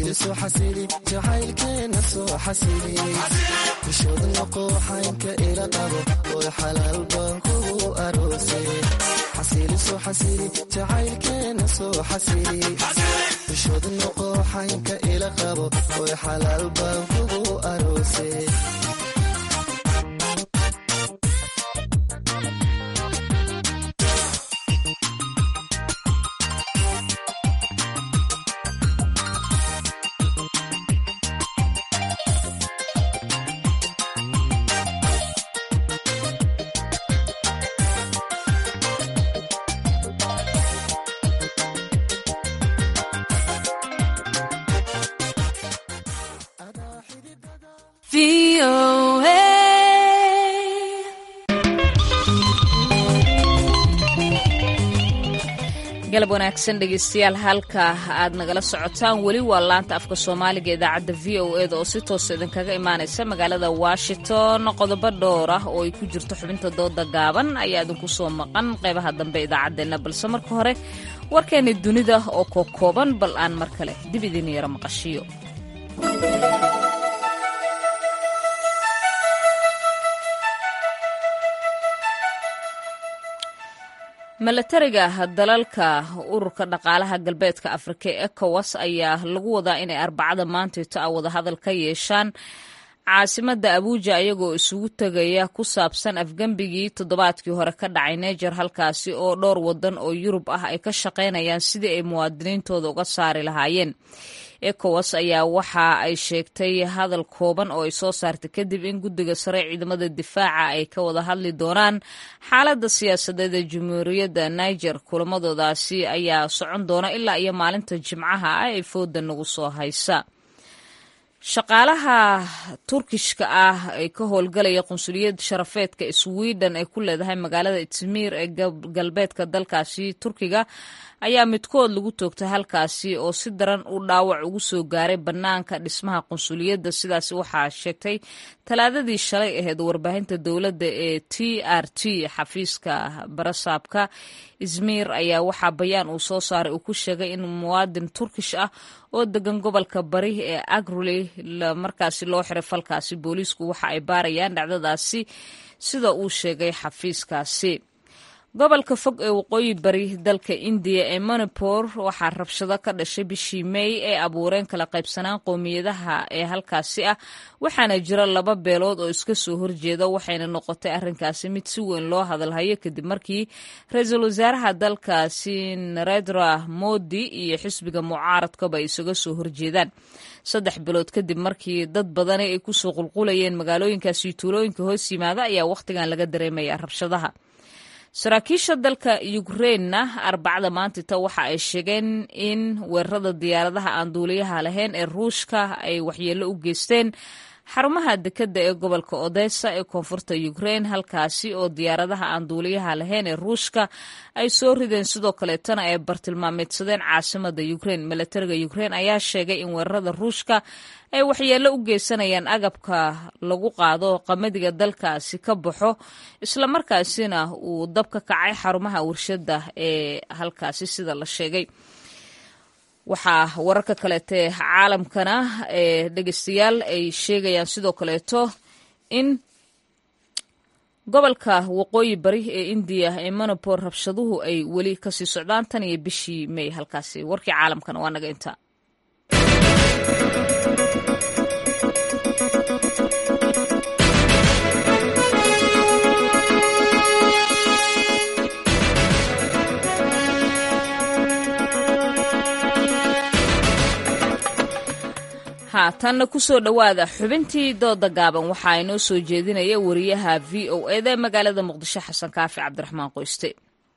xasili soo xasili jacaylkeena soo xasili bishood noqo xaynka ila qabo oy xalaal baan kugu aroose xasili soo xasili jacaylkeena soo xasili bishood noqo xaynka ila qabo oy xalaal baan kugu aroose galab wanaagsan dhegeystayaal halka aad nagala socotaan weli waa laanta afka soomaaliga idaacadda v o eda oo si toosa idinkaga imaanaysa magaalada washington qodobo dhowr ah oo ay ku jirto xubinta dooda gaaban ayaa idinku soo maqan qeybaha dambe idaacaddeenna balse marka hore warkeeni dunida oo kokooban bal aan mar kale dib idin yaro maqashiyo milatariga dalalka ururka dhaqaalaha galbeedka afrika ee ecowas ayaa lagu wadaa inay arbacada maantayto a wadahadal ka yeeshaan caasimada abuuja iyagoo isugu tegaya ku saabsan afgembigii toddobaadkii hore ka dhacay neger halkaasi oo dhowr wadan oo yurub ah ay ka shaqaynayaan sidii ay muwaadiniintooda uga saari lahaayeen ecowas ayaa waxa ay sheegtay hadal kooban oo ay soo saartay kadib in guddiga sare ciidamada difaaca ay ka wada hadli doonaan xaaladda siyaasadeed ee jamhuuriyadda niger kulamadoodaasi ayaa socon doona ilaa iyo maalinta jimcaha ah ee fooda nagu soo haysa shaqaalaha turkishka ah ee ka howlgalaya qunsuliyad sharafeedka sweden ay ku leedahay magaalada izmir ee galbeedka dalkaasi turkiga ayaa midkood lagu toogtay halkaasi oo si daran u dhaawac ugu soo gaaray bannaanka dhismaha qunsuliyadda sidaas waxaa sheegtay talaadadii shalay ahayd warbaahinta dowladda ee t r t xafiiska barasaabka izmir ayaa waxaa bayaan uu soo saaray uu ku sheegay in muwaadin turkish ah oo degan gobolka bari ee agruli markaasi loo xiray falkaasi booliisku waxa ay baarayaan dhacdadaasi sida uu sheegay xafiiskaasi gobolka fog ee waqooyi bari dalka indiya ee manipor waxaa rabshado ka dhashay bishii mey ee abuureen kala qaybsanaan qowmiyadaha ee halkaasi ah waxaana jira laba beelood oo iska soo horjeeda waxayna noqotay arrinkaasi mid si weyn loo hadalhayo kadib markii ra-iisul wasaaraha dalkaasi narendra modi iyo xisbiga mucaaradkaba ay isaga soo horjeedaan saddex bilood kadib markii dad badani ay kusoo qulqulayeen magaalooyinkaasi tuulooyinka hoos yimaada ayaa wakhtigan laga dareemaya rabshadaha saraakiisha dalka ukrainna arbacada maantita waxa ay sheegeen in weerarada diyaaradaha aan duuliyaha lahayn ee ruushka ay waxyeello u geysteen xarumaha dekedda ee gobolka odessa ee koonfurta ukrain halkaasi oo diyaaradaha aan duuliyaha lahayn ee ruushka ay soo rideen sidoo kaleetana ay bartilmaameedsadeen caasimada ukrain milatariga ukrain ayaa sheegay in weerarada ruushka ay waxyeello u geysanayaan agabka lagu qaado qamadiga dalkaasi ka baxo islamarkaasina uu dab ka kacay xarumaha warshadda ee halkaasi sida la sheegay waxaa wararka kaleete caalamkana ee dhegeystayaal ay sheegayaan sidoo kaleeto in gobolka waqooyi bari ee indiya ee monopor rabshaduhu ay weli kasii socdaan tan iyo bishii may halkaasi warkii caalamkana waa naga inta haatanna kusoo dhowaada xubintii dooda gaaban waxaa inoo soo jeedinaya wariyaha v o eda ee magaalada muqdisho xasan kaafi cabdiraxmaan qoyste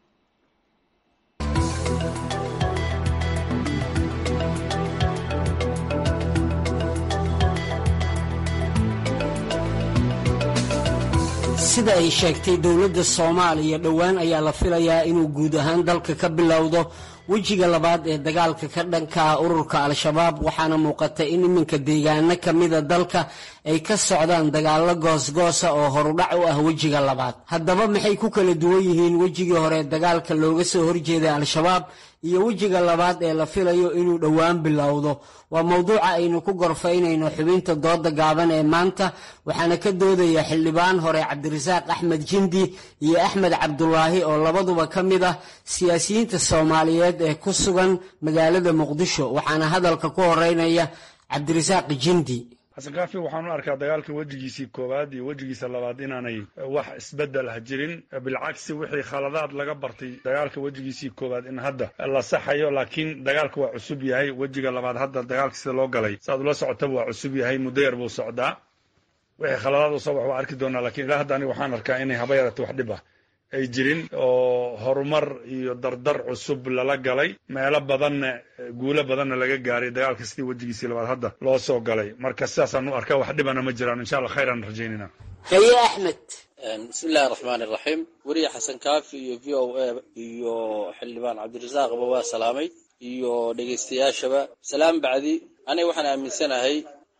sida ay sheegtay dowladda soomaaliya dhowaan ayaa la filayaa inuu guud ahaan dalka ka bilowdo wejiga labaad ee dagaalka ka dhanka ah ururka al-shabaab waxaana muuqata in iminka deegaano ka mida dalka ay ka socdaan dagaallo goosgoosa oo horudhac u ah wejiga labaad haddaba maxay ku kala duwan yihiin wejigii hore dagaalka looga soo horjeeday al-shabaab iyo wejiga labaad ee la filayo inuu dhowaan bilowdo waa mowduuca aynu ku gorfaynayno xubinta dooda gaaban ee maanta waxaana ka doodaya xildhibaan hore cabdirasaaq axmed jindi iyo axmed cabdulaahi oo labaduba ka mid ah siyaasiyiinta soomaaliyeed ee ku sugan magaalada muqdisho waxaana hadalka ku horeynaya cabdirasaaq jindi xasan kaafi waxaan u arkaa dagaalka wejigiisii koowaad iyo wejigiisa labaad inaanay wax isbeddel ah jirin bilcagsi wixii khaladaad laga bartay dagaalka wejigiisii koowaad in hadda la saxayo laakiin dagaalka waa cusub yahay wejiga labaad hadda dagaalka sida loo galay saaad ula socotaba waa cusub yahay muddo yar buu socdaa wixii khaladaad usoo wax waa arki doonaa lakiin ilaa hadda aniga waxaan arkaa inay haba yarata wax dhib ah ay jirin oo horumar iyo dardar cusub lala galay meelo badanna guulo badanna laga gaaray dagaalka sidii wejigiisii labaad hadda loo soo galay marka sidaasaan u arkaa wax dhibana ma jiraan insha allah khayran rajaynayna haye axmed bismi illahi raxmaan iraxiim weriye xasan kaafi iyo v o a iyo xildhibaan cabdirasaaqba waa salaamay iyo dhegaystayaashaba salaam bacdi aniga waxaan aaminsanahay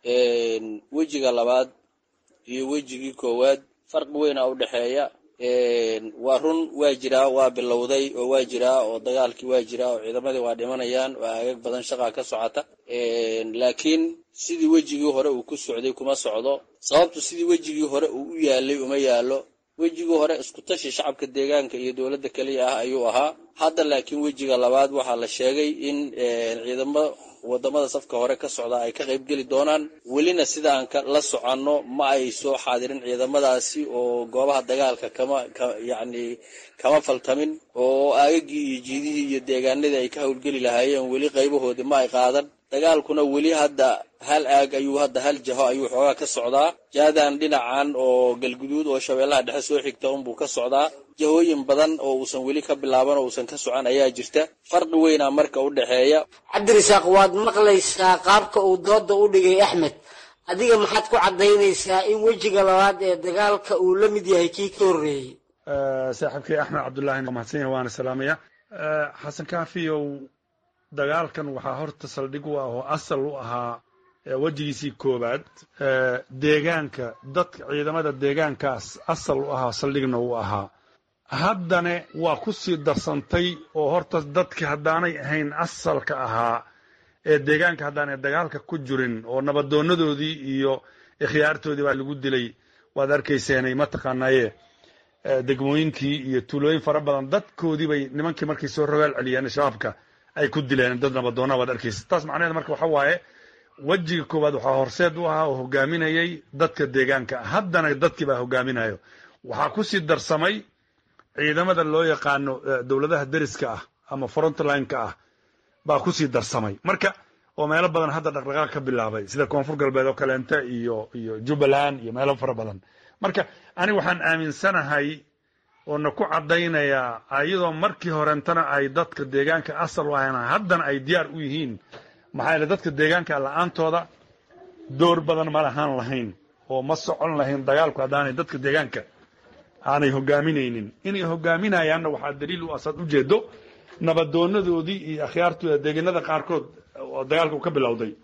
wejiga labaad iyo wejigii koowaad farqi weyna u dhexeeya waa run waa jiraa waa bilowday oo waa jiraa oo dagaalkii waa jiraa oo ciidamadii waa dhimanayaan oo aagag badan shaqaa ka socota laakiin sidii wejigii hore uu ku socday kuma socdo sababtu sidii wejigii hore uu u yaalay uma yaalo wejigii hore isku tashi shacabka deegaanka iyo dowladda keliya ah ayuu ahaa hadda laakiin wejiga labaad waxaa la sheegay in ciidamo wadamada safka hore ka socda ay ka qayb geli doonaan welina sidaan la soconno ma ay soo xaadirin ciidamadaasi oo goobaha dagaalka kama yacni kama faltamin oo aagagii iyo jiidihii iyo deegaanadii ay ka howlgeli lahaayeen weli qaybahoodii ma ay qaadan dagaalkuna weli hadda hal aag ayuu hadda hal jaho ayuu xoogaa ka socdaa jaadan dhinacan oo galguduud oo shabeellaha dhexe soo xigta unbuu ka socdaa jahooyin badan oo uusan weli ka bilaaban oo uusan ka socon ayaa jirta farqi weynaa marka u dhexeeya cabdirasaaq waad maqlaysaa qaabka uu dooda u dhigay axmed adiga maxaad ku caddaynaysaa in wejiga labaad ee dagaalka uu la mid yahay kii ka horreeyey saaxiibkay axmed cabdullaahi mahadsan yahay waana salaamaya xasan kaafiyow dagaalkan waxaa horta saldhig u ah oo asal u ahaa wejigiisii koowaad deegaanka dadka ciidamada deegaankaas asal u ahaa saldhigna u ahaa haddana waa ku sii darsantay oo horta dadki haddaanay ahayn asalka ahaa ee deegaanka haddaanay dagaalka ku jirin oo nabadoonadoodii iyo ikhyaartoodii baa lagu dilay waad arkayseenay mataqaanaaye degmooyinkii iyo tuulooyin fara badan dadkoodii bay nimankii markay soo rogaal celiyeen shabaabka ay ku dileen dad nabadoona waad arkaysa taas macnaheed marka waxa waaye wejiga koowaad waxaa horseed u ahaa oo hogaaminayay dadka deegaanka haddana dadkii baa hogaaminayo waxaa ku sii darsamay ciidamada loo yaqaano dowladaha deriska ah ama frontline-ka ah baa ku sii darsamay marka oo meelo badan hadda dhaqdhaqaaq ka bilaabay sida koonfur galbeed oo kaleente iyo iyo jubbaland iyo meelo fara badan marka aniga waxaan aaminsanahay oona ku caddaynayaa iyadoo markii horentana ay dadka deegaanka asal u ahayn haddana ay diyaar u yihiin maxaa yeele dadka deegaanka la-aantooda door badan ma lahaan lahayn oo ma socon lahayn dagaalku haddaanay dadka deegaanka aanay hogaaminaynin inay hogaaminayaanna waxaa daliil u asaad ujeedo nabadoonadoodii iyo akhyaartooda deegaanada qaarkood oo dagaalka uu ka bilowday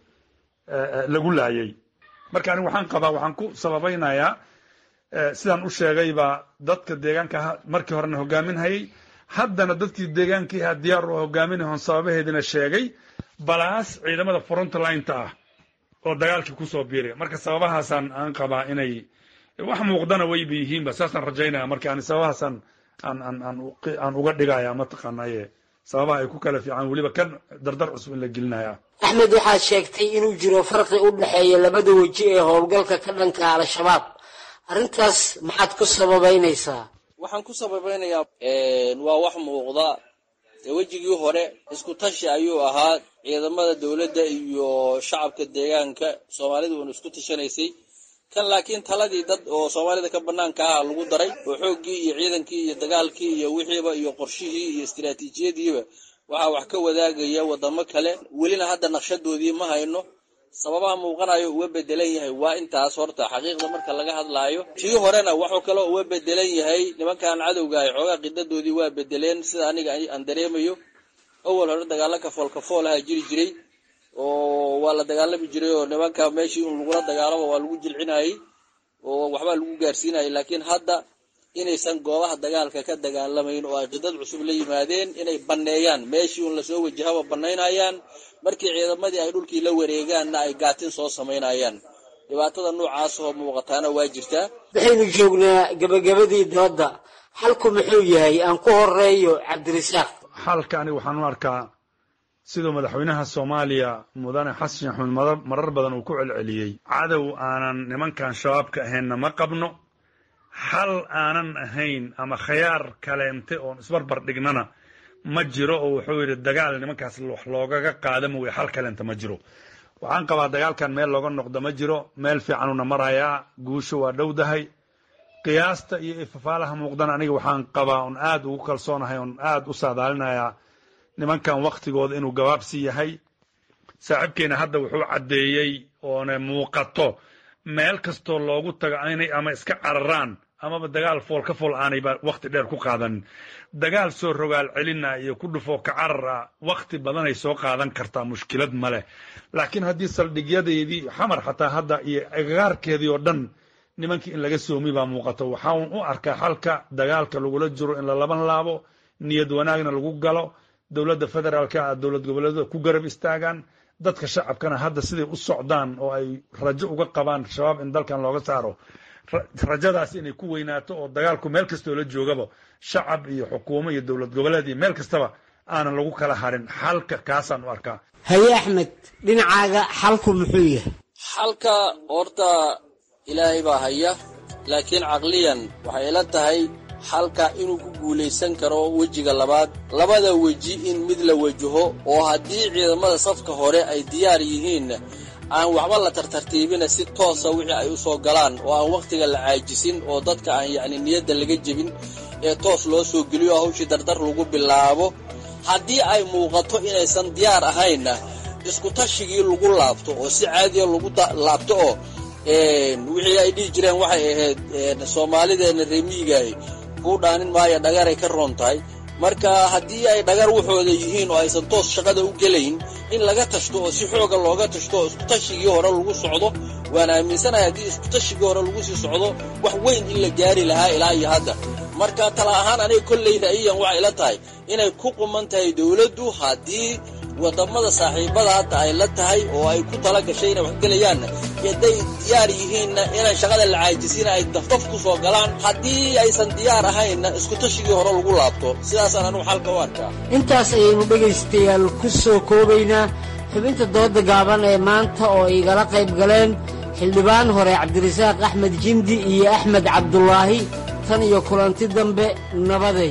lagu laayay marka aniga waxaan qabaa waxaan ku sababaynayaa sidaan u sheegayba dadka deegaanka markii horena hogaaminhayay haddana dadkii deegaankii ahaa diyaar u hogaaminahon sababaheedina sheegay balaas ciidamada frontlineta ah oo dagaalkii kusoo biiray marka sababahaasaan aan qabaa inay wax muuqdana wayba yihiinba saasaan rajaynaya marka ani sababahaasaan aan aan aan aan uga dhigaya mataqaanaye sababaha ay ku kala fiican weliba kan dardar cusub in la gelinaya axmed waxaad sheegtay inuu jiro farqi u dhexeeya labada weji ee howlgalka ka dhanka al-shabaab arrintaas maxaad ku sababaynaysaa waxaan ku sababaynayaa waa wax muuqda wejigii hore isku tashi ayuu ahaa ciidamada dowladda iyo shacabka deegaanka soomaalidu uuna isku tashanaysay kan laakiin taladii dad oo soomaalida ka banaanka ah lagu daray oo xooggii iyo ciidankii iyo dagaalkii iyo wixiiba iyo qorshihii iyo istiraatiijiyadiiba waxaa wax ka wadaagaya wadamo kale welina hadda naqshadoodii ma hayno sababaha muuqanayo uga bedelan yahay waa intaas horta xaqiiqda marka laga hadlaayo tii horena wuxuu kaloo uga bedelan yahay nimankan cadowga ay xoogaa qidadoodii waa bedeleen sida aniga aan dareemayo awal hore dagaalo kafool kafool aha jiri jiray oo waa la dagaalami jiray oo nimanka meeshii un lagula dagaalamo waa lagu jilcinayay oo waxbaa lagu gaarsiinayay laakiin hadda inaysan goobaha dagaalka ka dagaalamayn oo ay qidad cusub la yimaadeen inay banneeyaan meeshii uun lasoo wajahaba bannaynayaan markii ciidamadii ay dhulkii la wareegaanna ay gaatin soo samaynayaan dhibaatada noocaas oo muuqataana waa jirtaa waxaynu joognaa gebagabadii dooda xalku muxuu yahay aan ku horeeyo cabdirasaaq xalka aniga waxaan u arkaa siduu madaxweynaha soomaaliya mudane xasan sheekh axmed marar badan uu ku celceliyey cadow aanan nimankan shabaabka ahaynna ma qabno xal aanan ahayn ama khayaar kaleente oon isbarbar dhignana ma jiro oo wuxuu yidhi dagaal nimankaas wax loogaga qaada mooye xal kaleente ma jiro waxaan qabaa dagaalkan meel looga noqdo ma jiro meel fiicanuna marayaa guusha waa dhowdahay qiyaasta iyo ifafaalaha muuqdana aniga waxaan qabaa on aad ugu kalsoonahay on aad u saadaalinayaa nimankan waktigooda inuu gabaabsi yahay saaxiibkeena hadda wuxuu caddeeyey oona muuqato meel kastoo loogu tago inay ama iska cararaan amaba dagaal fool ka fool aanayba wakti dheer ku qaadanin dagaal soo rogaal celina iyo ku dhufoo ka carara wakti badanay soo qaadan kartaa mushkilad ma leh laakiin haddii saldhigyadeedii xamar xataa hadda iyo agagaarkeedii oo dhan nimankii in laga soomi baa muuqato waxaan u arkaa xalka dagaalka lagula jiro in la laban laabo niyad wanaagna lagu galo dowladda federaalka ah dowlad goboleedyada ku garab istaagaan dadka shacabkana hadda siday u socdaan oo ay rajo uga qabaan shabaab in dalkan looga saaro rajadaas inay ku weynaato oo dagaalku meel kastoo la joogaba shacab iyo xukuumo iyo dowlad goboleed iyo meel kastaba aanan lagu kala harin xalka kaasaan u arkaa haye axmed dhinacaaga xalku muxuu yahay xalka horta ilaahay baa haya laakiin caqliyan waxay ila tahay xalka inuu ku guulaysan karo wejiga labaad labada weji in mid la wajaho oo haddii ciidamada safka hore ay diyaar yihiin aan waxba la tartartiibina si toosa wixii ay u soo galaan oo aan wakhtiga la caajisin oo dadka aan yacni niyadda laga jebin ee toos loo soo geliyo oo hawshii dardar lagu bilaabo haddii ay muuqato inaysan diyaar ahaynna iskutashigii lagu laabto oo si caadiya lagu laabto oo wixii ay dhihi jireen waxay ahayd soomaalideenna reemiyigaay kuu dhaanin maayo dhagaray ka roon tahay marka haddii ay dhagar waxooda yihiin oo aysan toos shaqada u gelayn in laga tashto oo si xooga looga tashto oo iskutashigii hore lagu socdo waan aaminsanahay haddii iskutashigii hore lagu sii socdo wax weyn in la gaari lahaa ilaa iyo hadda marka tala ahaan aniga kollayda iyan waxay la tahay inay ku quman tahay dowladdu haddii wadamada saaxiibada hadda ay la tahay oo ay ku tala gashay inay waxgelayaanna hadday diyaar yihiinna inaan shaqada la caajisina ay dafdaf ku soo galaan haddii aysan diyaar ahaynna iskutashigii hore lagu laabto sidaasaan anugu xalka u arkaa intaas ayaynu dhegaystayaal ku soo koobaynaa xubinta dooda gaaban ee maanta oo igala qayb galeen xildhibaan hore cabdirasaaq axmed jindi iyo axmed cabdulaahi tan iyo kulanti dambe nabaday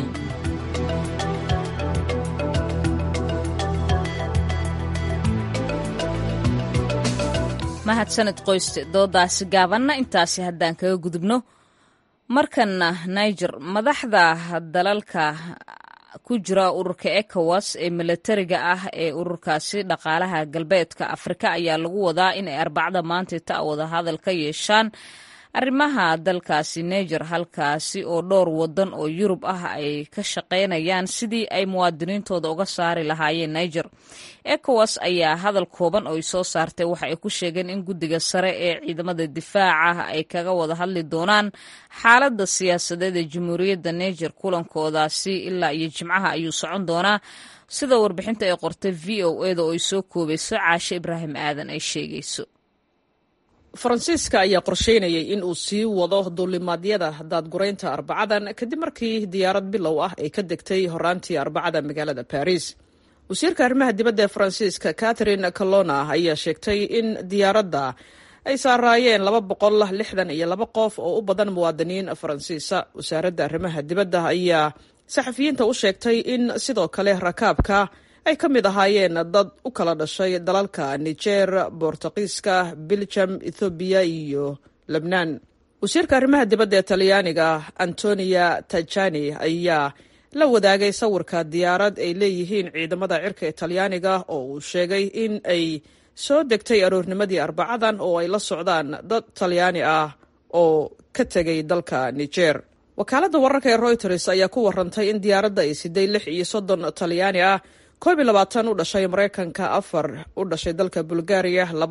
mahadsaned qoyste doodaasi gaabanna intaasi haddaan kaga gudubno markanna niger madaxda dalalka ku jira ururka ecowas ee milatariga ah ee ururkaasi dhaqaalaha galbeedka afrika ayaa lagu wadaa inay arbacda maanta ta wada hadal ka yeeshaan arrimaha dalkaasi niger halkaasi oo dhowr wadan oo yurub ah ay ka shaqaynayaan sidii ay muwaadiniintooda uga saari lahaayeen niger ecowas ayaa hadal kooban oo ay soo saartay waxa ay ku sheegeen in guddiga sare ee ciidamada difaaca ay kaga wada hadli doonaan xaaladda siyaasadeed ee jamhuuriyadda niger kulankoodaasi ilaa iyo jimcaha ayuu socon doonaa sida warbixinta ay qortay v o eda oo ay soo koobayso caashe ibraahim aadan ay sheegayso faransiiska ayaa qorsheynayay in uu sii wado duulimaadyada daadguraynta arbacadan kadib markii diyaarad bilow ah ay ka degtay horaantii arbacada magaalada baris wasiirka arrimaha dibadda ee faransiiska catherine colona ayaa sheegtay in diyaaradda ay saaraayeen laba boqol lixdan iyo laba qof oo u badan muwaadiniin faransiisa wasaaradda arrimaha dibadda ayaa saxafiyiinta u sheegtay in sidoo kale rakaabka ay ka mid ahaayeen dad u kala dhashay dalalka niger bortuqiiska biljam ethoobiya iyo lebnaan wasiirka arrimaha dibadda ee talyaaniga antonia tajani ayaa la wadaagay sawirka diyaarad ay leeyihiin ciidamada cirka ee talyaaniga oo uu sheegay in ay soo degtay aroornimadii arbacadan oo ay la socdaan dad talyaani ah oo ka tegay dalka niger wakaaladda wararka ee reuters ayaa ku warantay in diyaaradda ay siday lix iyo soddon talyaani ah koob iyo labaatan u dhashay maraykanka afar u dhashay dalka bulgaariya labo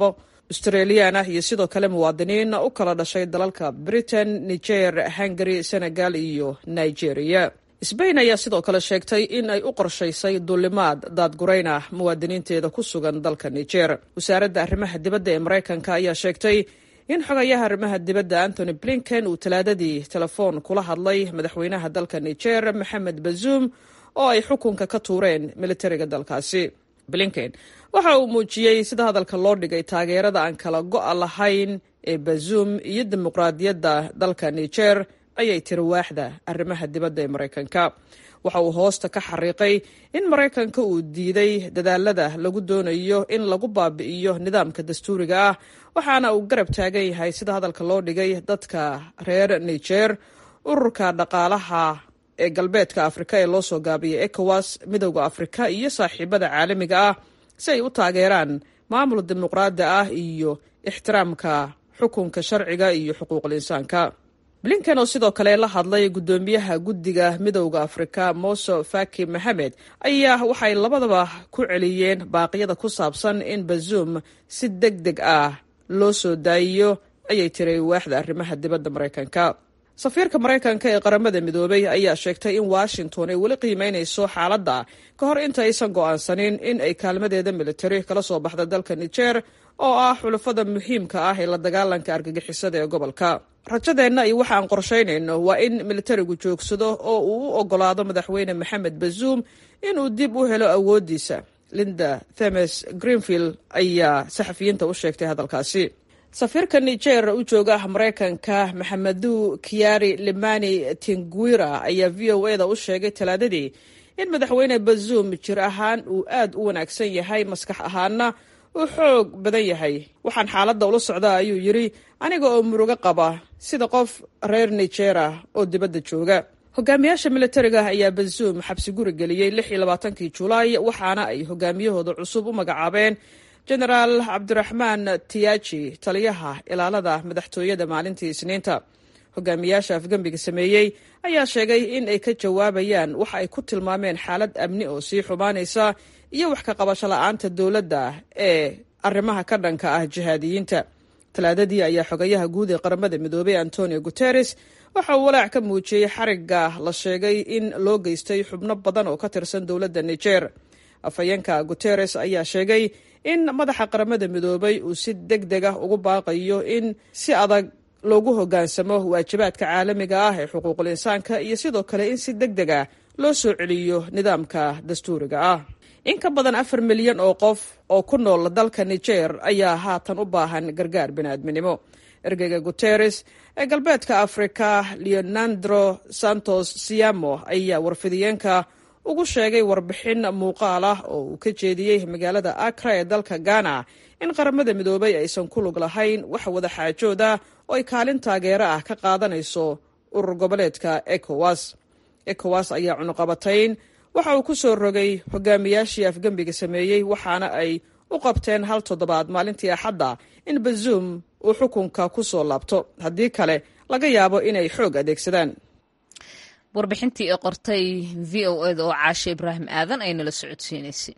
australiyan ah iyo sidoo kale muwaadiniin u kala dhashay dalalka britain niger hungary senegal iyo nigeria sbain ayaa sidoo kale sheegtay in ay u qorshaysay duulimaad daadgurayn ah muwaadiniinteeda ku sugan dalka niger wasaaradda arrimaha dibadda ee maraykanka ayaa sheegtay in xogayaha arrimaha dibadda antony blinken uu talaadadii telefoon kula hadlay madaxweynaha dalka niger maxamed bazuum oo ay xukunka ka tuureen militariga dalkaasi blinken waxa uu muujiyey sida hadalka loo dhigay taageerada aan kala go-a lahayn ee bazuum iyo dimuqraadiyadda dalka niger ayay tiri waaxda arrimaha dibadda ee maraykanka waxa uu hoosta ka xariiqay in maraykanka uu diiday dadaalada lagu doonayo in lagu baabi'iyo nidaamka dastuuriga ah waxaana uu garab taagan yahay sida hadalka loo dhigay dadka reer niger ururka dhaqaalaha ee galbeedka afrika ee loo soo gaabiyay ecowas midowda afrika iyo saaxiibada caalamiga ah si ay u taageeraan maamul dimuqraadi ah iyo ixtiraamka xukunka sharciga iyo xuquuqul insaanka blinken oo sidoo kale la hadlay guddoomiyaha guddiga midowda afrika moso faki maxamed ayaa waxay labadaba ku celiyeen baaqyada ku saabsan in bazuum si deg deg ah loo soo daayiyo ayay tiri waaxda arrimaha dibadda maraykanka safiirka maraykanka ee qaramada midoobay ayaa sheegtay in washington ay weli qiimeynayso xaaladda ka hor inta aysan go'aansanin in ay kaalmadeeda militari kala soo baxda dalka niger oo ah xulafada muhiimka ah ee la dagaalanka argagixisada ee gobolka rajadeenna iyo waxa aan qorshaynayno waa in militarigu joogsado oo uu u ogolaado madaxweyne maxamed bazuum inuu dib u helo awooddiisa linda themes greenfield ayaa saxafiyiinta u sheegtay hadalkaasi safiirka niger u jooga maraykanka maxamedu kiari limani tinguira ayaa v o e da u sheegay talaadadii in madaxweyne bazuum jir ahaan uu aad u wanaagsan yahay maskax ahaana uu xoog badan yahay waxaan xaaladda ula socdaa ayuu yidhi aniga oo murugo qaba sida qof reer nigera oo dibadda jooga hogaamiyaasha militariga ayaa bazuum xabsi guri geliyey lix iyo labaatankii julaay waxaana ay hogaamiyahooda cusub u magacaabeen genaraal cabdiraxmaan tiyaji taliyaha ilaalada madaxtooyada maalintii isniinta hogaamiyaasha afgembiga sameeyey ayaa sheegay in ay ka jawaabayaan waxa ay ku tilmaameen xaalad amni oo sii xumaanaysa iyo wax ka qabasho la-aanta dowladda ee arrimaha ka dhanka ah jihaadiyiinta talaadadii ayaa xogayaha guud ee qaramada midoobay antonio guteres waxa uu walaac ka muujiyey xariga la sheegay in loo geystay xubno badan oo ka tirsan dowladda niger afhayeenka guteres ayaa sheegay in madaxa qaramada midoobay uu si deg deg ah ugu baaqayo in si adag loogu hoggaansamo waajibaadka caalamiga ah ee xuquuqul insaanka iyo sidoo kale in si deg deg ah loo soo celiyo nidaamka dastuuriga ah in ka badan afar milyan oo qof oo ku nool dalka niger ayaa haatan u baahan gargaar biniaadminimo ergeyga guteres ee galbeedka afrika leonandro santos siamo ayaa warfidiyeenka ugu sheegay warbixin muuqaal ah oo uu ka jeediyey magaalada akra ee dalka ghana in qaramada midoobay aysan ku lug lahayn wax wada xaajooda oo ay kaalin taageero ah ka qaadanayso urur goboleedka ecowas ecowas ayaa cunuqabatayn waxa uu ku soo rogay hogaamiyaashii afgembiga sameeyey waxaana ay u qabteen hal toddobaad maalintii axadda in bazuum uu xukunka ku soo laabto haddii kale laga yaabo inay xoog adeegsadaan warbixintii ee qortay v o eda oo caashe ibraahim aadan ay nala socodsiinaysay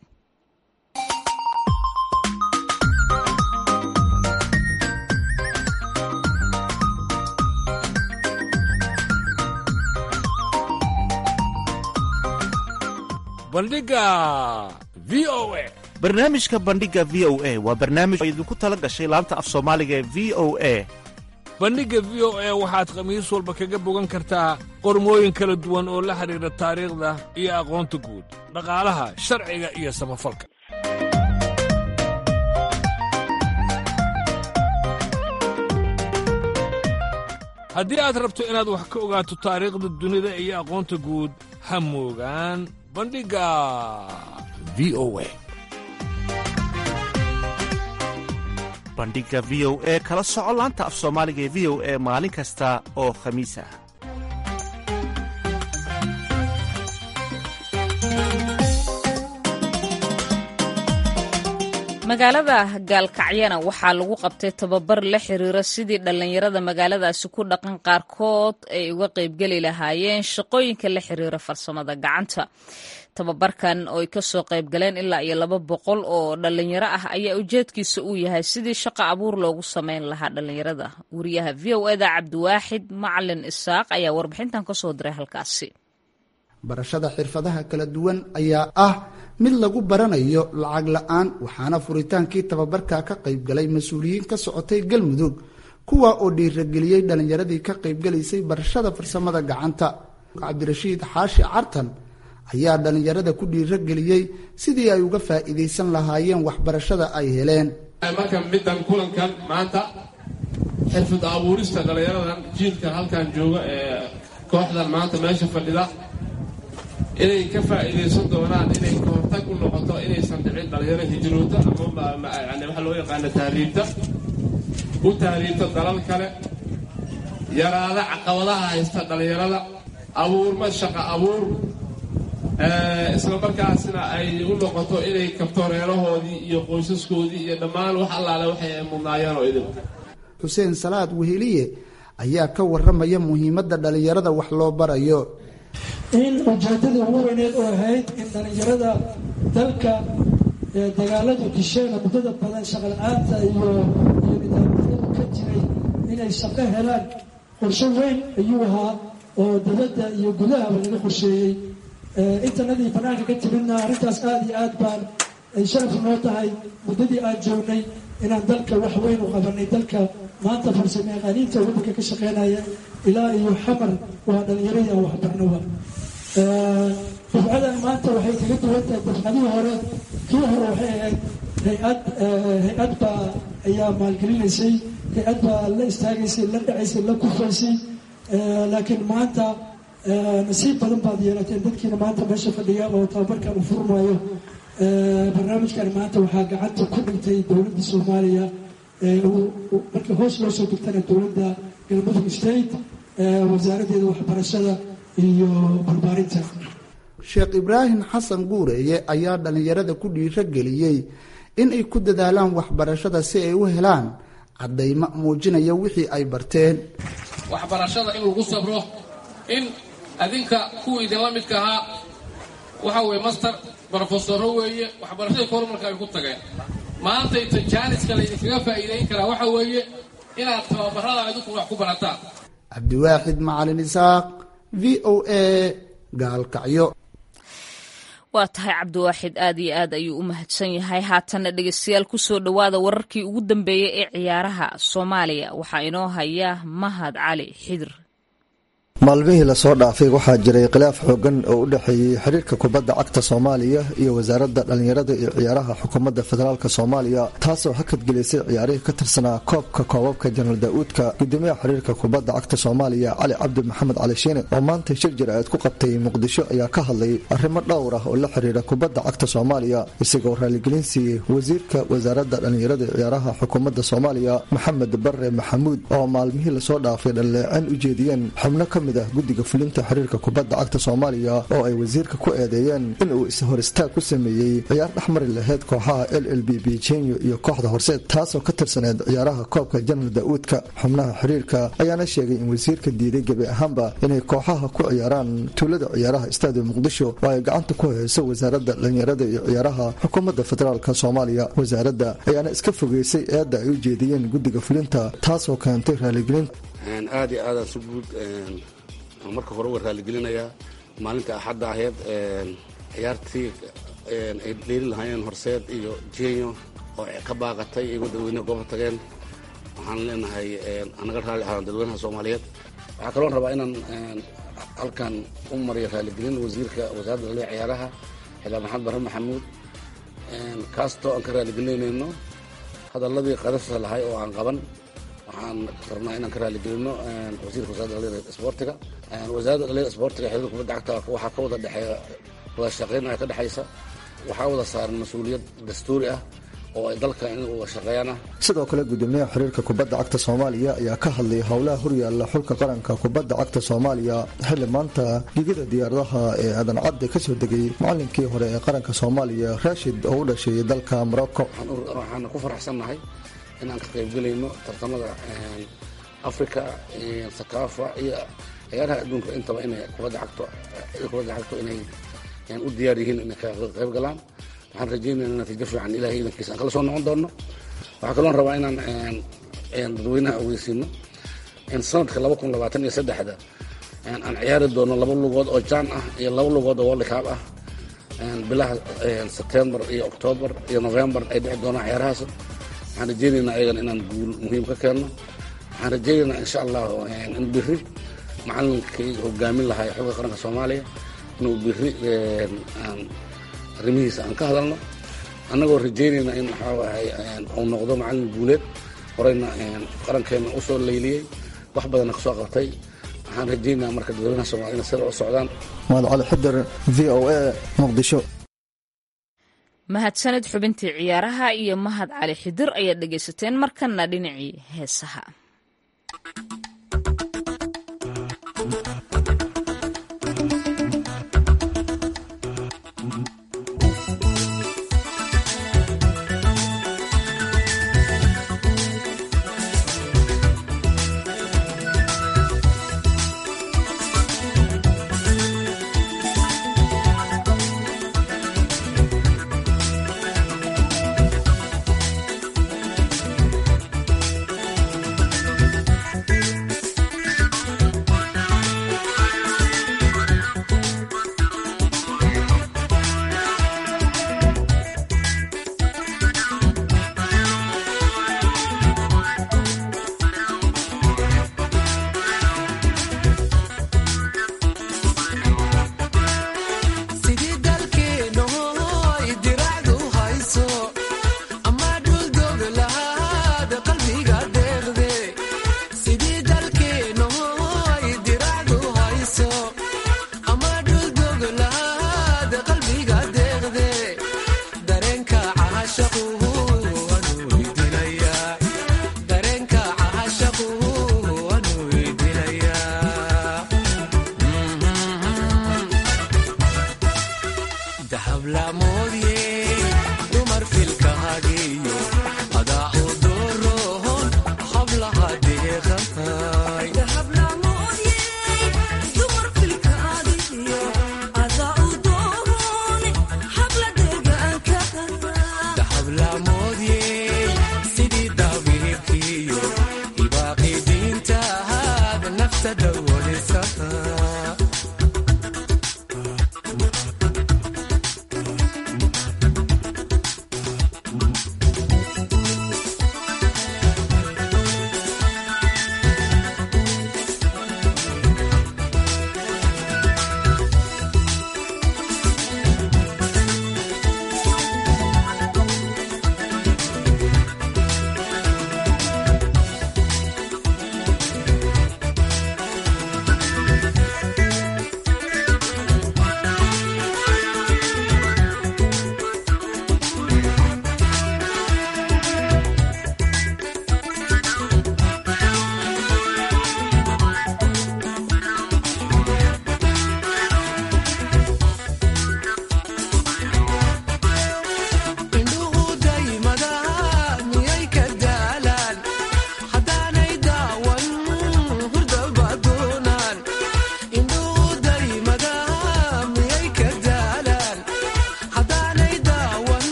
bandhiga v o a barnaamijka bandhiga v o a waa barnaamij oo idinku tala gashay laanta af soomaaliga ee v o a bandhigga v o a waxaad khamiis walba kaga bogan kartaa qormooyin kala duwan oo la xidhiidha taariikhda iyo aqoonta guud dhaqaalaha sharciga iyo samafalka haddii aad rabto inaad wax ka ogaato taariikhda dunida iyo aqoonta guud ha moogaan bandhigga v o a bandhiga v o e kala soco laanta af soomaaliga ee v o e maalin kasta oo khamiis ah magaalada gaalkacyana waxaa lagu qabtay tababar la xiriira sidii dhallinyarada magaaladaasi ku dhaqan qaarkood ay uga qaybgeli lahaayeen shaqooyinka la xiriira farsamada gacanta tababarkan oo ay kasoo qayb galeen ilaa iyo laba boqol oo dhalinyaro ah ayaa ujeedkiisa uu yahay sidii shaqo abuur loogu sameyn lahaa dhalinyarada wariyaha v o eda cabdiwaaxid macalin isaaq ayaa warbixintan kasoo diray halkaasi barashada xirfadaha kala duwan ayaa ah mid lagu baranayo lacag la-aan waxaana furitaankii tababarka ka qaybgalay mas-uuliyiin ka socotay galmudug kuwa oo dhiirageliyey dhallinyaradii ka qaybgalaysay barashada farsamada gacanta cabdirashiid xaashi cartan ayaa dhallinyarada ku dhiirageliyey sidii ay uga faa'iidaysan lahaayeen waxbarashada ay heleen marka middan kulankan maanta xirfad abuurista dhallinyaradan jiilkan halkan jooga ee kooxdan maanta meesha fadhida inay ka faa'iidaysan doonaan inay kahortag u noqoto inaysan dhicin dhalinyaro hijroota ama yani waxa loo yaqaana tahriibta u tahriibta dalal kale yaraada caqabadaha haysta dhallinyarada abuurma shaqo abuur isla markaasna ay u noqoto inay kabto reerahoodii iyo qoysaskoodii iyo dhammaan wax allaale waxay ay mudnaayeen oo idin xuseen salaad weheliye ayaa ka waramaya muhiimadda dhallinyarada wax loo barayo in ujeedadii ugu weyneed oo ahayd in dhallinyarada dalka dagaaladu disheena muddada badan shaqala-aanta iyo iyo nidaamyadu ka jiray inay shaqo helaan qorsho weyn ayuu ahaa oo dowladda iyo gudahaba laga qorsheeyey intanadii banaanka ka timidna arrintaas aada iyo aad baan ay sharaf noo tahay muddadii aan joognay inaan dalka wax weyn u qabanay dalka maanta farsamo yaqaaniinta waddanka ka shaqeynaya ilaa iyo xamar waa dhallinyaradii aan waxbarnoba dafcadan maanta waxay kaga duwan tahay dafcadihii hore kii hore waxay ahayd hay-ad hay-ad baa ayaa maalgelinaysay hay-ad baa la istaagaysay la dhacaysay la kufaysay laakiin maanta nasiib badan baad yeelateen dadkiina maanta meesha fadhiya oo tababarkan u furmaayo barnaamijkan maanta waxaa gacanta ku dhigtay dowladda soomaaliya markii hoos loo soo degtana dowladda galmudug state wasaaraddeeda waxbarashada iyo barbaarinta sheekh ibraahim xasan guureeye ayaa dhallinyarada ku dhiirageliyey in ay ku dadaalaan waxbarashada si ay u helaan caddaymo muujinaya wixii ay barteen waxbarashada in lagu sabro in adinka kuwa idinla midka ahaa waxa weye master brofesoro weeye waxbarashadii kormarka ay ku tageen maantayta jaaniska laydinkaga faa'iidayn karaa waxa weeye inaad tababarada adinku wax ku barataan cabdiwaaxid macalin isaaq v o a gaalkacyo waa tahay cabdiwaaxid aad iyo aad ayuu u mahadsan yahay haatanna dhegeystayaal kusoo dhowaada wararkii ugu dambeeyey ee ciyaaraha soomaaliya waxaa inoo haya mahad cali xidir maalmihii lasoo dhaafay waxaa jiray khilaaf xoogan oo u dhexeeyey xiriirka kubadda cagta soomaaliya iyo wasaaradda dhallinyarada iyo ciyaaraha xukuumadda federaalk soomaaliya taasoo hakadgelisay ciyaarihii ka tirsanaa koobka koobabka jenaraal daa'uudka gudoomiyaha xiriirka kubadda cagta soomaaliya cali cabdi maxamed cali shiine oo maanta shir jir-aad ku qabtay muqdisho ayaa ka hadlay arrimo dhowr ah oo la xiriira kubadda cagta soomaaliya isagoo raaligelin siiyey wasiirka wasaaradda dhallinyarada iyo ciyaaraha xukuumadda soomaaliya maxamed bare maxamuud oo maalmihii lasoo dhaafay dhalleeceen u jeediyeen xubno ka guddiga fulinta xiriirka kubadda cagta soomaaliya oo ay wasiirka ku eedeeyeen inuu is-hor istaag ku sameeyey ciyaar dhexmari lahayd kooxaha l l b b jenyo iyo kooxda horseed taasoo ka tirsaneed ciyaaraha koobka jenaraal daa'uudka xubnaha xiriirka ayaana sheegay in wasiirka diiday gebi ahaanba inay kooxaha ku ciyaaraan tuulada ciyaaraha istaadium muqdisho oo ay gacanta ku hayso wasaaradda dhallinyarada iyo ciyaaraha xukuumadda federaalk soomaaliya wasaaradda ayaana iska fogeysay eedda ay u jeediyeen guddiga fulinta taasoo keentay raaligelin aad iyo aadaan si guud marka hore uga raaligelinayaa maalinta axadda ahayd ciyaartii ay dheeli lahaayeen horseed iyo jenyo oo ka baaqatay iyagoo dadweyneha gooba tageen waxaan leenahay anaga raali ahaan dadweynaha soomaaliyeed waxaa kaloon rabaa inaan halkan u mariyo raaligelin wasiirka wasaaradda dhalliya ciyaaraha xildhibaan maxamed barre maxamuud kaastoo aan ka raaligelinayno hadalladii qadasa lahay oo aan qaban waxaan rabnaa inaan ka raaligelino wasiirka wasarada dhallinyarada isboortiga wasaaradda dhallinyarada isboortiga xiriirka kubadda cagta waxaa ka wada dhexeeya wada shaqayn ayaa ka dhexaysa waxaa wada saaran mas-uuliyad dastuuri ah oo ay dalka in uga shaqeeyaan ah sidoo kale gudoomiyaha xiriirka kubadda cagta soomaaliya ayaa ka hadlay howlaha horyaalla xulka qaranka kubadda cagta soomaaliya xilli maanta gigida diyaaradaha ee aadan cadde ka soo degay macalinkii hore ee qaranka soomaaliya raashid oo u dhashay dalka morocco waxaan ku faraxsannahay inaan ka qaybgelayno tartamada africa sakaafa iyo ciyaaraha adduunka intaba inay kubadda cagto kubadda cagto inay u diyaar yihiin inay ka qayb galaan waxaan rajeynaya natiijo fiican ilahay idankiisa aan kala soo noqon doono waxaa kaloon rabaa inaan dadweynaha ogeysiino in sanadka laba kun labaatan iyo saddexda aan ciyaari doono laba lugood oo jaan ah iyo laba lugood oo worldcup ah bilaha sebtembar iyo octoobar iyo novembar ay dhici doonaan ciyaarahaas waxaan rajeynaynaa ayagan inaan guul muhiim ka keenno waxaan rajeynaynaa insha allah in biri macalinkii hogaamin lahaa xulka qaranka soomaaliya inuu biri arrimihiisa aan ka hadalno annagoo rajeynayna in waxaawahay uu noqdo macalin guuleed horeyna qarankeena u soo layliyey wax badanna ka soo qabtay waxaan rajeynaa marka dadweynaha soomaliya inay sida u socdaan mahad cali xidar v o a muqdisho mahadsanid xubintii ciyaaraha iyo mahad cali xidir ayaad dhegaysateen markana dhinacii heesaha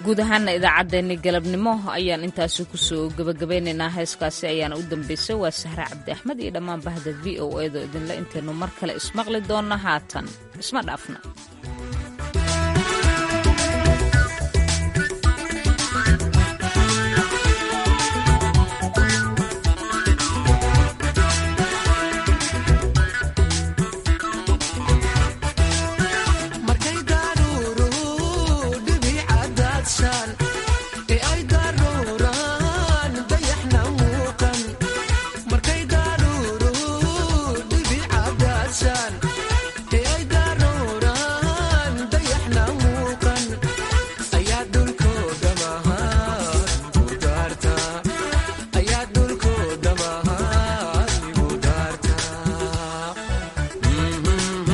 guud ahaana idaacaddeenni galabnimo ayaan intaasi kusoo gebagabeynaynaa heeskaasi ayaana u dambeysay waa sahre cabdi axmed iyo dhammaan bahda v o edo idinle intaynu mar kale ismaqli doonna haatan isma dhaafna